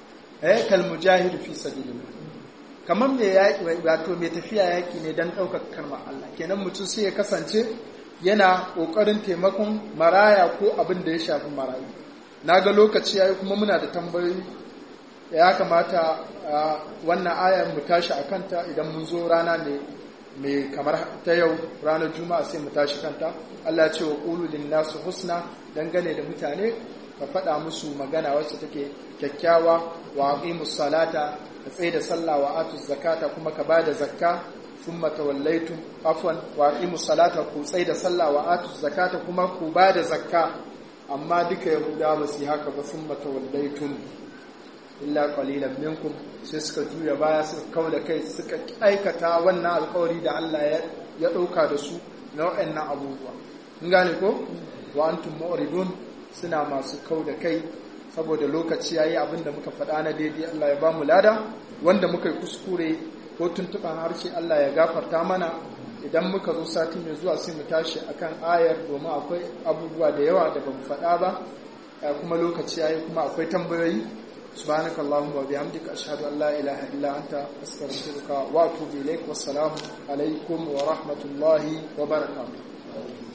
eh kal mujahid fi sabilillah kamar mai yaƙi wato mai tafiya yaƙi ne don ɗaukar karma Allah kenan mutum sai ya kasance yana ƙoƙarin taimakon maraya ko abin da ya shafi marayu na ga lokaci ya yi kuma muna da tambayoyi ya kamata wannan ayar mu tashi a kanta idan mun zo rana ne mai kamar ta yau ranar juma'a sai mu tashi kanta Allah ce wa ƙulu nasu husna dangane da mutane ka faɗa musu magana wacce take kyakkyawa wa aqimus salata ka tsaye da sallah wa atuz zakata kuma ka bada zakka thumma tawallaytum afwan wa aqimus salata ku tsaye da sallah wa atuz zakata kuma ku bada zakka amma duka yahuda ba su haka ba thumma tawallaytum illa qalilan minkum sai suka juya baya suka kawo da kai suka aikata wannan alƙawari da Allah ya ɗauka da su na waɗannan abubuwa in gane ko wa antum mu'ridun suna masu kau da kai saboda lokaci yayi abin da muka faɗa na daidai Allah ya ba mu lada wanda muka yi kuskure ko tuntuɓan harshe Allah ya gafarta mana idan muka zo sati mai zuwa sai mu tashi akan ayar domin akwai abubuwa da yawa da bamu faɗa ba kuma lokaci yayi kuma akwai tambayoyi subhanaka allahumma wa bihamdika ashhadu an la ilaha illa anta astaghfiruka wa atubu ilaik wassalamu alaikum wa rahmatullahi wa barakatuh